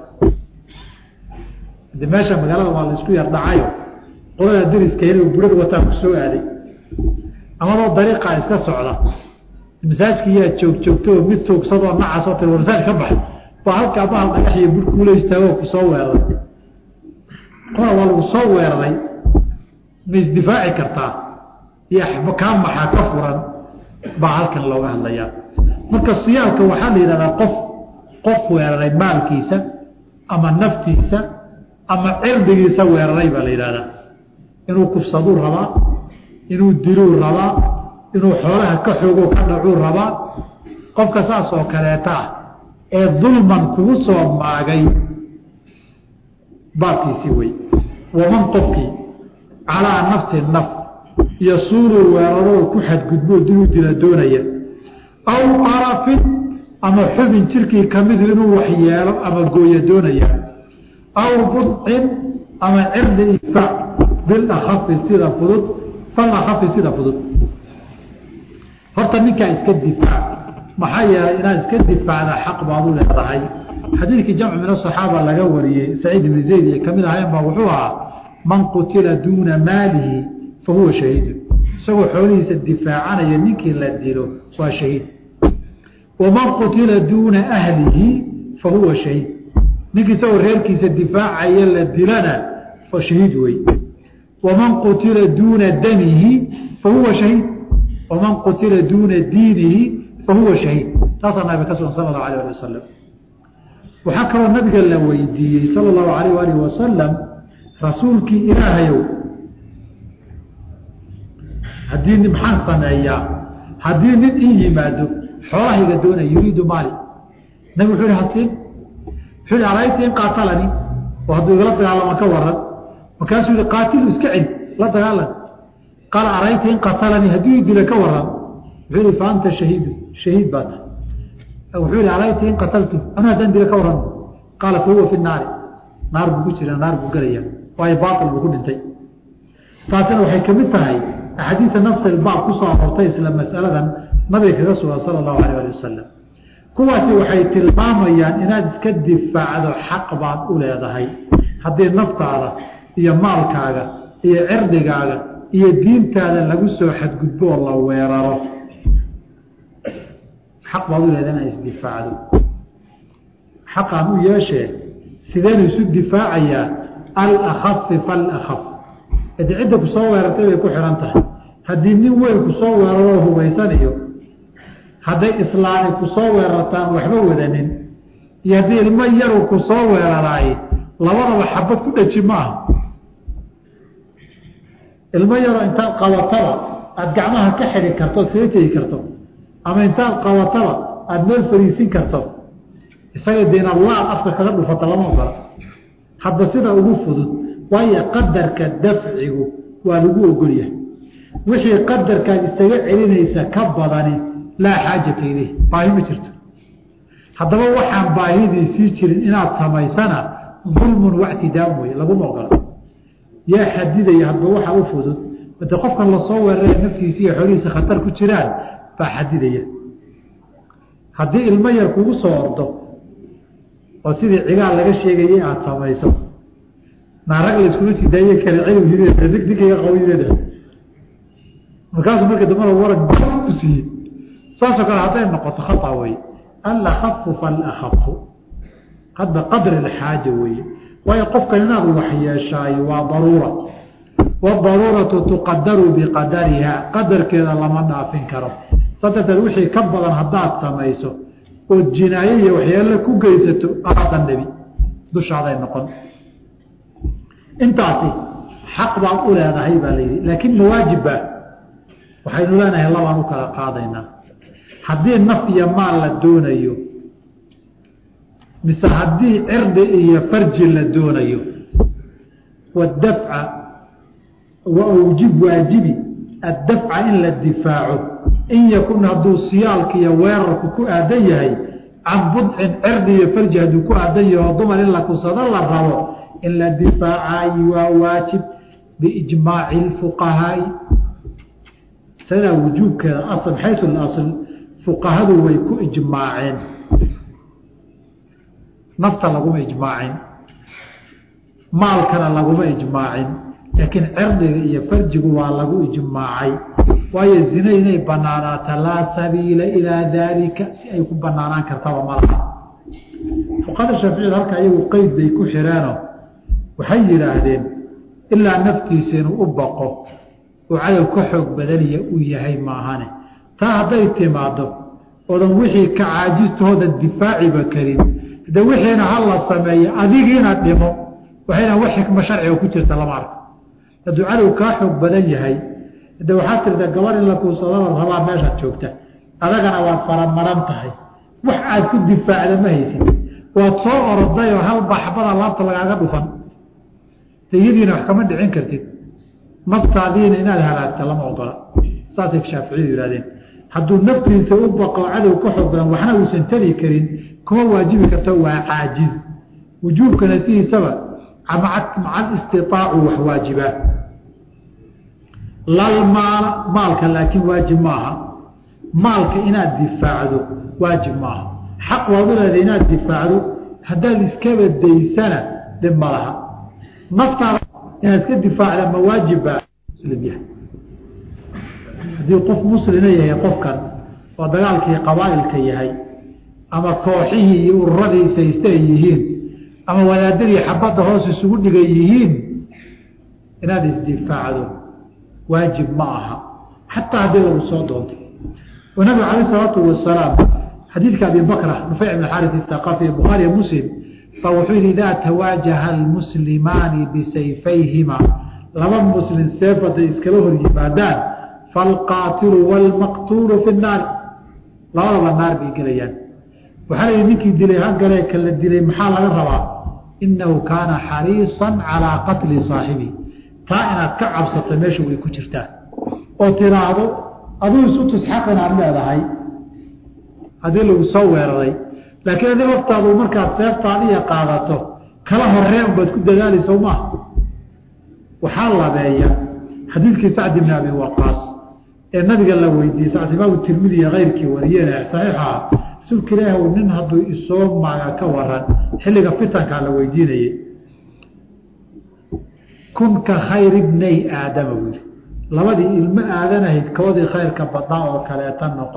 de meesha magaalada waa laisku yar dhacayo qolada dariska inuu burad wataa ku soo aaday amadoo dariiqaa iska socda masaajkii yaa joog joogto oo mid toogsadoo nacasoo tir masaaj ka bax baa halkaa bahal dhagax iyo bur kuula istaagoo ku soo weeraray qola waa lagu soo weeraray ma isdifaaci kartaa iyo kaa maxaa ka furan baa halkan looga hadlayaa marka siyaalka waxaa la yidhahdaa qof qof weeraray maalkiisa ama naftiisa ama cirdigiisa weeraray baa la yidhahdaa inuu kufsaduu rabaa inuu diluu rabaa inuu xoolaha ka xoogo ka dhacuu rabaa qofka saas oo kaleeta ah ee dulman kugu soo maagay baabkiisii wey waman qofkii calaa nafsi naf iyo suuruu weeraroo ku xadgudboo diluu dila doonaya aw qarafin ama xubin jirkii kamidu inuu waxyeelo ama gooyo doonaya aw budcin ama cirdi ifaac bilakhafi sida fudud falakhafi sida fudud horta ninkaa iska difaac maxaa yeelay inaad iska difaacda xaq baad u leedahay xadiidkii jamcu min asaxaaba laga wariyey saciid ibni zayd iyo kamid ahayn baa wuxuu ahaa man qutila duuna maalihi fa huwa shahiidun isagoo xoolihiisa difaacanaya ninkii la dilo waa shahiid waman qutila duuna ahlihi fa huwa shahiid ninkii isagoo reerkiisa difaacaya la dilana fa shahiid wey waman qutila duuna damihi fa huwa shahiid waman qutila duuna diinihi fahuwa shahiid taasaa nabiga ka sugan sala allahu alayh ali wasalam waxaa kaloo nabiga la weydiiyey sala allahu alayh alih wasalam rasuulkii ilaahayow haddii nin maxaan sameeyaa haddii nin ii yimaado xoolahayga doonaya yuriidu maali nabi wuxuu ihi hasiin wuxuu ihi arayta in qaatalani oo hadduu igala dagaalama ka waran markaasuu yihi qaatilu iska celi la dagaalan qaala arayta in qatalanii haddii i dila ka waran wuxuu yihi fa anta shahiidu shahiid baa tahay wuxuu yihi alayta in qataltu anu haddaan dila ka waran qaala fa huwa fi naari naar buu ku jira naar buu gelaya waayo baail buu ku dhintay taasina waxay kamid tahay axaadiida nafsi ilbaab kusoo aroortay isla masaladan nabiga kaga sugan sala allahu alayh ali wasalam kuwaasi waxay tilmaamayaan inaad iska difaacdo xaq baad u leedahay haddii naftaada iyo maalkaaga iyo cirdigaaga iyo diintaada lagu soo xadgudbo oo la weeraro xaq baad u leedahay inaad isdifaacdo xaqaan u yeeshee sideenu isu difaacayaa alakafi falakaf adi cidda ku soo weerartay bay ku xihan tahay haddii nin weyn ku soo weeraroo hubaysanayo hadday islaami ku soo weerartaan waxba wadanin iyo haddii ilmo yaru ku soo weeraraay labadaba xabad ku dhaji maaha ilmo yaroo intaad qabataba aada gacmaha ka xidhi karto sila tegi karto ama intaad qabataba aada meel fariisin karto isaga dee inaad laad afka kaga dhufata lama ogola hadda sida ugu fudud waayo qadarka dafcigu waa lagu ogolyahay wixii qadarkaad isaga celinaysa ka badani laa xaajata ileyh baahi ma jirto haddaba waxaan baahidii sii jirin inaad samaysana dulmun wactidaam wey laguma ogola yaa xadidaya hadba waxa u fudud ade qofkan lasoo weerara naftiisa iyo xoolihiisa khatar ku jiraan baa xadidaya haddii ilmo yar kugu soo ordo oo sidii cigaal laga sheegayay aada samayso naarag la iskuma sii daaye kale cilm hid digdigaga qawideeda markaasuu marka dambana waran ku siiyey saasoo kale hadday noqoto khata wey alakafu falakafu hadba qadri alxaaja weeye waayo qofkan inaad wax yeeshaayo waa daruura wadaruuratu tuqadaru biqadariha qadarkeeda lama dhaafin karo saa darteed wixii ka badan haddaad samayso oo jinaayo iyo waxyaalo ku geysato aadan nebi dushaaday noqon intaasi xaq baad u leedahay baa layidhi laakiin mawaajibba waxaynu leenahay labaan u kala qaadaynaa haddii naf iyo maal la doonayo mise haddii cirdi iyo farji la doonayo wadafca wa awjib waajibi addafca in la difaaco in yakun hadduu siyaalka iyo weerarku ku aadan yahay can budcin cirdi iyo farji hadduu ku aadan yahay oo dumar in la kusado la rabo in la difaacayi waa waajib biijmaaci lfuqahaai sidaa wujuubkeeda asl xayu lasl fuqahadu way ku ijmaaceen nafta laguma ijmaacin maalkana laguma ijmaacin laakiin cirdiga iyo farjigu waa lagu ijmaacay waayo zina inay banaanaata laa sabiila ilaa daalika si ay ku banaanaan kartaba malaha fuqahada shaaficiyada halka iyagu qeyd bay ku xireeno waxay yidhaahdeen ilaa naftiisa inuu u baqo oo cadow ka xoog badaniya uu yahay maahane taa hadday timaado oodan wixii ka caajistahooda difaaciba karin de wixiina ha la sameeyo adigiina dhimo waxayna wax xikmo sharciga ku jirta lama arko hadduu cadow kaa xoog badan yahay de waxaad tirta gabar in la kuusadaba rabaa meeshaad joogta adagana waad faramaran tahay wax aad ku difaacda ma haysid waad soo oroday oo hal baxbada laabta lagaaga dhufan iyadiina wax kama dhicin kartid naftaadiina inaad halaagta lama ogola saasay shaaficiyadu yihahdeen hadduu naftiisa u baqo cadow ka xoog badan waxna uusan tari karin kuma waajibi karto waa caajiz wujuubkana sidiisaba maca istitaacu wax waajibaa lalmaala maalka laakiin waajib maaha maalka inaad difaacdo waajib maaha xaq waad u leedahay inaad difaacdo haddaad iskaba daysana dhib ma laha naftaada inaad iska difaacda ma waajibba muslim yahay haddii qof muslina yahay qofkan oo dagaalkii qabaa'ilka yahay ama kooxihii iyo ururadii sayste ay yihiin ama wadaadadii xabadda hoos isugu dhigay yihiin inaad isdifaacdo waajib ma aha xataa haddii lagu soo doontay oo nabigu calayh isalaatu wasalaam xadiidka abi bakra nufeyc ibn xaris ithaqafi bukhaariya muslim baa wuxuu yidhi idaa tawaajaha almuslimaani bisayfayhima laba muslim seef hadday iskala hor yimaadaan faalqaatilu waalmaqtuulu fi nnaari labadaba naar bay gelayaan waxaa layihi ninkii dilay hagalee kala dilay maxaa laga rabaa inahu kaana xariisan calaa qatli saaxibi taa inaad ka cabsato meesha way ku jirtaa oo tiraahdo aduu isu tusxaq inaad leedahay haddii lagu soo weeraray laakiin adi laftaadu markaad seeftaadiya qaadato kala horeen baad ku dadaalaysa maaha waxaa labeeya xadiidkii sacd ibni abi waqaas ee nabiga la weydiiyey sacd imaamu tirmidi iyo keyrkii wariyeen saxiixa rasuulka ilaah nin hadduu isoo maaga ka waran xilliga fitankaa la weydiinayey kun ka khayr ibnay aadama buu yihi labadii ilmo aadanahayd koodii khayrka badnaa oo kaleeta noqo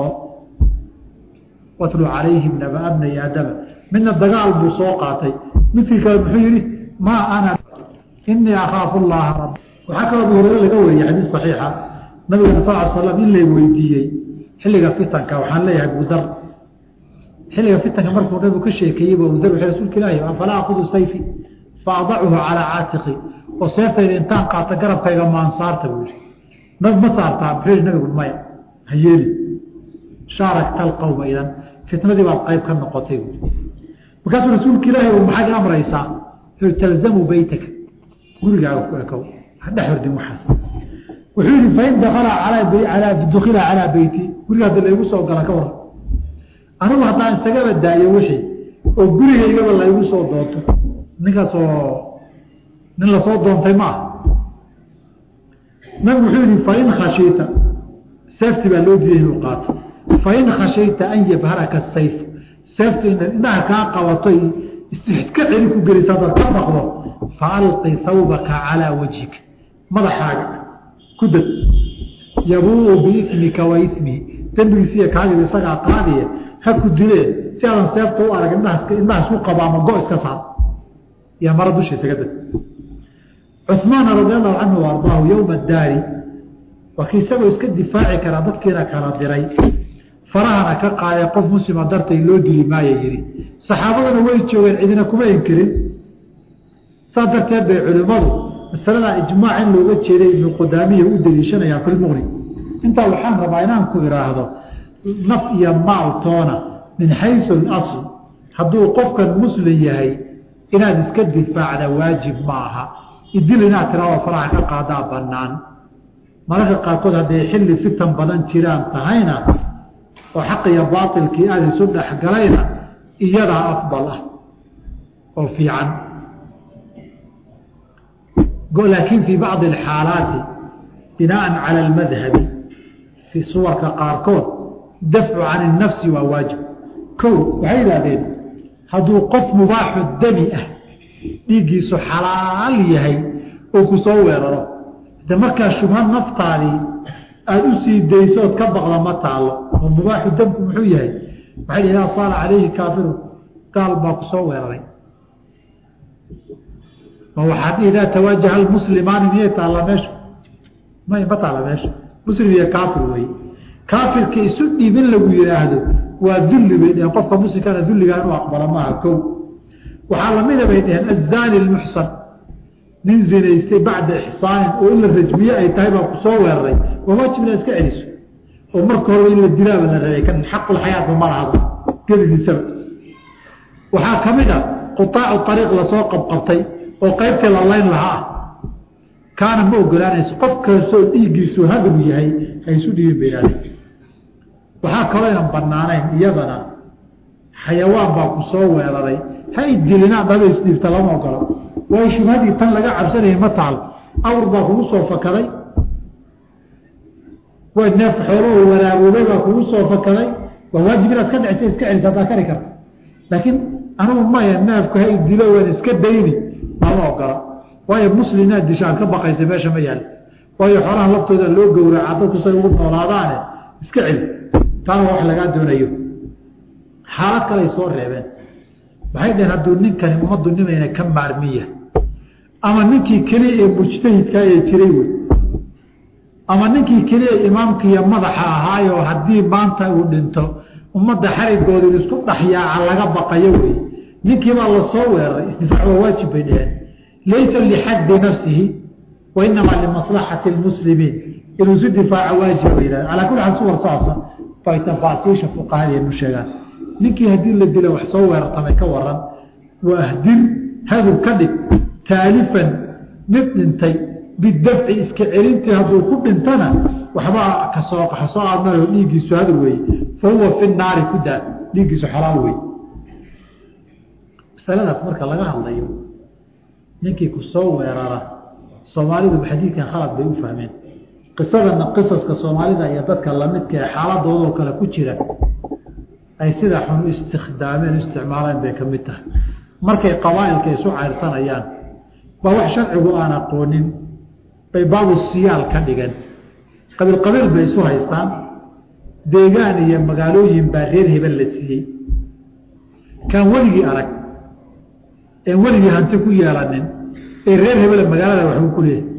watlu calayhim nabaa bnay aadama midna dagaal buu soo qaatay midkii kale muxuu yihi maa ana inii akhaafu llaha rab waxaa kaloo abu hureyre laga wariyey xadiis saxiixa nabigana sal l slam in lay weydiiyey xilliga fitanka waxaan leeyahay abudar xilliga fitanka markuu nabigu ka sheekeeyey bu abudar wuxuu rasuulka ilaahi afalaa akudu sayfi fa adachu calaa caatiqi oo seeftayda intaan qaata garabkayga maan saarta buu yihi nab ma saartaa muxuu yihi nabigu maya ha yeeli shaarakta alqawma idan fitnadii baad qayb ka noqotay buui markaasuu rasuulka ilaahi u maxaad amraysaa wuxuu talzamu beytaka gurigaaga ku ekow hadhex hordin waxaas wuxuu yihi fain dakala alaa dukila calaa beyti guriga hadda laygu soo gala ka waran anigu haddaan isagaba daayo wixii oo gurigaygaba laygu soo doonto ninkaasoo nin lasoo doontay ma ah nabigu wuxuu yihi fain khashiita seefti baa loo diiday inuu qaato fain khashayta an yabharaka sayf seeftu inaad indhaha kaa qabato iska celi ku gelisa hadaad ka baqdo faalqi hawbaka calaa wajhika madaxaaga ku dad yabuu biismika wa ismihi dembigiisiiyo kaagida isagaa qaadiye ha ku dilee si aadan seefta u arag indhaha indhaha isku qabo ama go iska saar iyo mara dusha isaga dad cumaana radi allahu canhu ardaahu yowma daari waa kii isagoo iska difaaci karaa dadkiina kala diray farahana ka qaaday qof muslima dartay loo dili maaya yihi saxaabaduna way joogeen cidina kuma inkirin saas darteed bay culimmadu masaladaa ijmaac in looga jeeday ibnu qudaamiya u daliishanayaan fi lmuqni intaa waxaan rabaa inaan ku idhaahdo naf iyo maal toona min xaysu alasl hadduu qofkan muslim yahay inaad iska difaacda waajib ma aha idil inaad tiraado faraha ka qaadaa banaan mararka qaarkood hadday xilli fitan badan jiraan tahayna oo xaq iyo baailkii aada isu dhexgalayna iyadaa afdal ah oo fiican laakiin fii bacdi alxaalaati binaan cala almadhabi fii suwarka qaarkood dafcu can innafsi waa waajib ko waxay yidhahdeen hadduu qof mubaaxu dami ah dhiiggiisu xalaal yahay oo ku soo weeraro de markaa shubha naftaadii aada u sii daysood ka baqda ma taalo oo mubaaxu damku muxuu yahay waxay dhi idaa saala calayhi kaafiru gaal baa ku soo weeraray ma waxaad idaa tawaajaha almuslimaani miyay taalla meesha may ma taalla meesha muslim iyo kaafir weeye kaafirka isu dhiibin lagu yidhaahdo waa dulli bay dheheen qofka muslimkana dulligaa inuu aqbalo maaha kow waxaa lamida bay dheheen azaani lmuxsan nin zinaystay bacda ixsaanin oo in la rajmiye ay tahay baa ku soo weeraray waa waajib inaad iska celiso oo marka horeba in la dilaaba la rabay kan xaqulxayaatba ma lahaba gedigiisaba waxaa ka mid a qutaacu ariiq lasoo qabqabtay oo qaybtii la layn lahaa kaana ma ogolaanayso qof kastoo dhiiggiisu hagru yahay ha isu dhiibin bay idhahdeen waxaa kaloo ynan banaanayn iyadana xayawaan baa ku soo weeraray ha idilinaan dhaba isdhiibta lama ogolo waayo shubhadii tan laga cabsanayay ma taal awr baa kugu soo fakaday way neef xoolahoo waraaboobay baa kugu soo fakaday waa waajib inaad ka dhicisa iska celisa haddaa kari karta laakiin anugu maya neefku ha idilo waan iska dayni lama ogola waayo muslim inaad disho aad ka baqaysa meesha ma yaal waayo xoolaha laftooda loo gowraca dadku say ugu noolaadaane iska celi taana wax lagaa doonayo xaalad kaley soo reebeen waxay dhaheen hadduu ninkani ummaddu nimayna ka maarmiya ama ninkii keliya ee mujtahidka ee jiray wey ama ninkii keliya imaamkiiyo madaxa ahaayoo haddii maanta uu dhinto ummadda xarigooda isku dhaxyaaca laga baqayo wey ninkiibaa lasoo weeraray isdifaac waa waajib bay dheheen laysa lixaddi nafsihi wa inamaa limaslaxati lmuslimiin inuu isu difaaca waajib bay yidhahdeen calaa kulli xaal suwar saasa bay tafaasiisha fuqahadeenu sheegaan ninkii haddii la dilo wax soo weerartamay ka waran waa ahdir hadur ka dhig taalifan mid dhintay bidafci iska celintii hadduu ku dhintana waxbaa kasoo kasoo aadmao dhiiggiisu hadur weeye fa huwa fi naari ku daa dhiiggiisu xalaal wey masaladaas marka laga hadlayo ninkii ku soo weerara soomaalidu xadiidkan khalad bay u fahmeen qisadana qisaska soomaalida iyo dadka lamidka ee xaaladoodoo kale ku jira ay sida xun u istikhdaameen u isticmaaleen bay ka mid tahay markay qabaa'ilka isu cayrsanayaan baa wax sharcigu aan aqoonin bay baabu siyaal ka dhigeen qabiil qabiil bay isu haystaan deegaan iyo magaalooyin baa reer hebel la siiyey kaan weligii arag een weligii hanti ku yeelanin ee reer hebele magaalada waxbuu ku leeyahay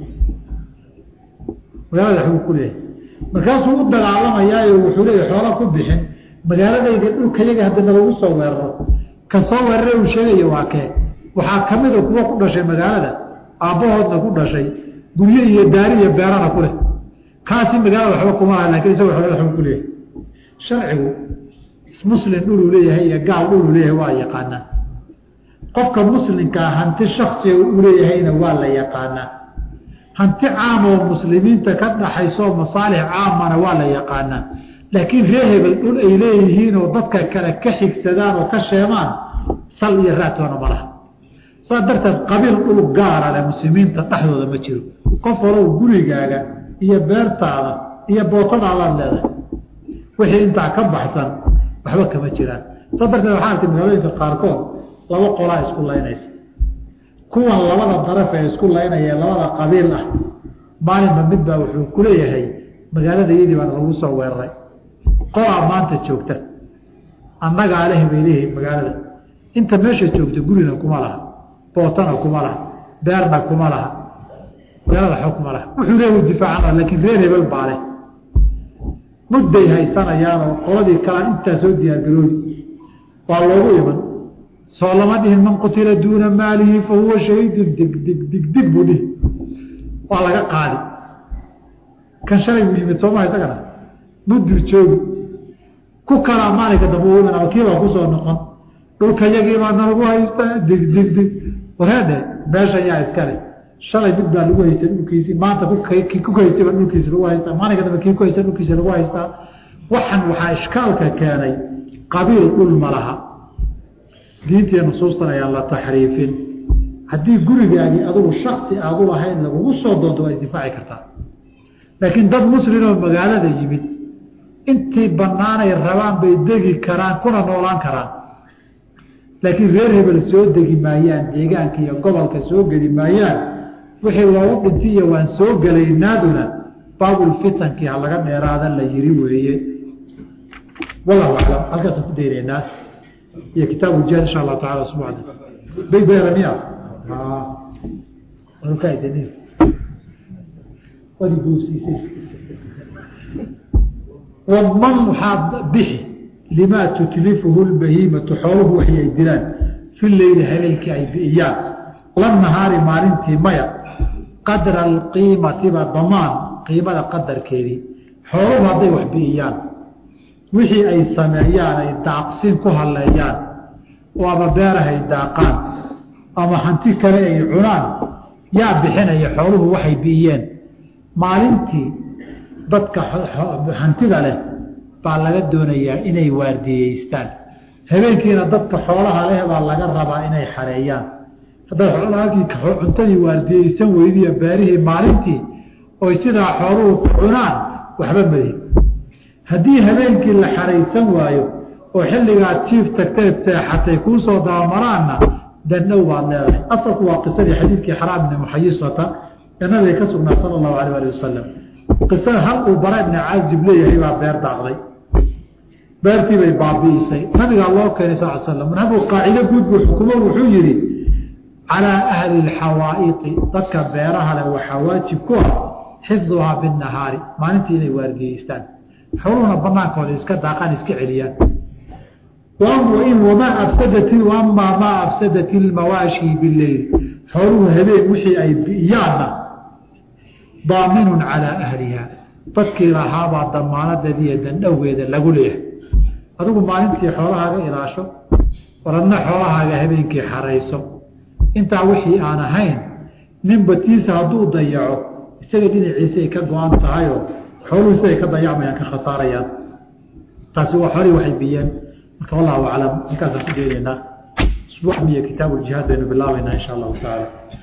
magaalada waxbuu ku leeyahay markaasuu u dagaalamayaayo wuxuu leeyahy xoola ku bixin magaaladayda dhulkayaga haddana lagu soo weeraro ka soo weerare uu sheegaya waa kee waxaa ka mida kuwa ku dhashay magaalada aabbahoodna ku dhashay guryo iyo daari iyo beerana ku leh kaasi magaalada waxba kuma laha lakin isaga xoolada waxbuu ku leeyahay sharcigu muslim dhuluu leeyahay iyo gaal dhuluu leeyahay waa yaqaanaa qofka muslimkaa hanti shaksiga uu leeyahayna waa la yaqaanaa hanti caam oo muslimiinta ka dhaxaysoo masaalix caamana waa la yaqaanaa laakiin ree hebel dhul ay leeyihiin oo dadka kale ka xigsadaan oo ka sheemaan sal iyo raatoona ma laha saas darteed qabiil dhul gaara leh muslimiinta dhexdooda ma jiro qof walow gurigaaga iyo beertaada iyo bootadaadaad leedahay wixii intaa ka baxsan waxba kama jiraan saas darteed waxaa artay magaalooyinka qaarkood laba qolaa isku laynaysa kuwan labada daraf ee isku laynaya labada qabiil ah maalinba midbaa wuxuu ku leeyahay magaalada iyadii baan lagu soo weeraray qolaa maanta joogta annagaa leh bay leeyihiin magaalada inta meesha joogta gurina kuma laha bootana kuma laha beerna kuma laha magaalada xog kuma laha wuxuu leeyahu difaacana laakiin reer hebel baa leh mudday haysanayaanoo qoladii kalaa intaa soo diyaargarooyi waa loogu iman soo lama dhihin man qutila duuna maalihi fa huwa shahiidun dig dig dig dig buu dhihi waa laga qaadi kan shalay buu yimid sooma isagana mudur joogi ku kalaa maalinka dambe u iman ama kiibaa kusoo noqon dhulka yagiibaa nalagu haystaa dig dig dig wareedhe meesha yaa iskale shalay mid baa lagu haystay dhulkiisii maanta ku haystayba dhulkiisi lagu haystaa maalinka dambe kii ku haysta dhulkiisi lagu haystaa waxan waxaa ishkaalka keenay qabiil dhul ma laha diintii nusuustan ayaan la taxriifin haddii gurigaagii adugu shaksi aad u lahayn lagugu soo doonto waa isdifaaci kartaa laakiin dad muslimoo magaalada yimid intii banaanay rabaan bay degi karaan kuna noolaan karaan laakiin reer hebel soo degi maayaan deegaanka iyo gobolka soo geli maayaan wixii loogu dhinti iyo waan soo gelaynaaduna baabulfitankii ha laga dheeraada la yiri weeye wallahu aclam halkaasaan ku daynaynaa iyo kitaabu jihaad insha allahu tacala usbuucda bay beeramiya wadi guursiisay wadman waxaad bixi limaa tutlifuhu lbahiimatu xooluhu waxi ay dilaan fi leyli habeenkii ay bi'iyaan la nahaari maalintii maya qadra alqiimatiba damaan qiimada qadarkeedii xooluhu hadday wax bi'iyaan wixii ay sameeyaan ay daaqsin ku halleeyaan oo ama beerahay daaqaan ama hanti kale ay cunaan yaa bixinaya xooluhu waxay bi'iyeen maalintii dadka hantida leh baa laga doonayaa inay waardiyeystaan habeenkiina dadka xoolaha leh baa laga rabaa inay xareeyaan haddaad xoolahakii cuntadii waardiyeysan weydiiyo beerihii maalintii oy sidaa xooluhu ku cunaan waxba madi haddii habeenkii la xaraysan waayo oo xilligaad jiif tagteed seexatay kuu soo dabamaraanna dannow baad leedahay asalku waa qisadii xadiidkii xaraam ibni muxayisata ee nabiga ka sugnaa sala allahu alayh ali wasalam qisada hal uu bara ibni caazib leeyahay baa beer daaqday beertii bay baabi'isay nabigaa loo keenay sal slam nabigu qaacido guud buu xukumo wuxuu yidhi calaa ahli lxawaa'iqi dadka beeraha leh waxaa waajib ku ah xifduhaa binnahaari maalintii inay waardiyeystaan xooluhuna banaankooda iska daaqaan iska celiyaan wamaa afsadat amaa maa afsadat ilmawaashi bileyl xooluhu habeen wixii ay bi'iyaanna daaminun calaa ahliha dadkii lahaabaa damaanadeediiyo dandhowgeeda lagu leeyahay adigu maalintii xoolahaaga ilaasho waradna xoolahaaga habeenkii xarayso intaa wixii aan ahayn nin batiisa hadduu dayaco isaga dhinaciisa ay ka go-an tahayoo xooluhu siday ka dayacmayaan ka khasaarayaan taasi waa xoolihii waxay biyeen marka wallahu aclam halkaasaan ku deenaynaa usbuuc miyo kitaabu ljihaad baynu bilaabaynaa insha allahu tacaala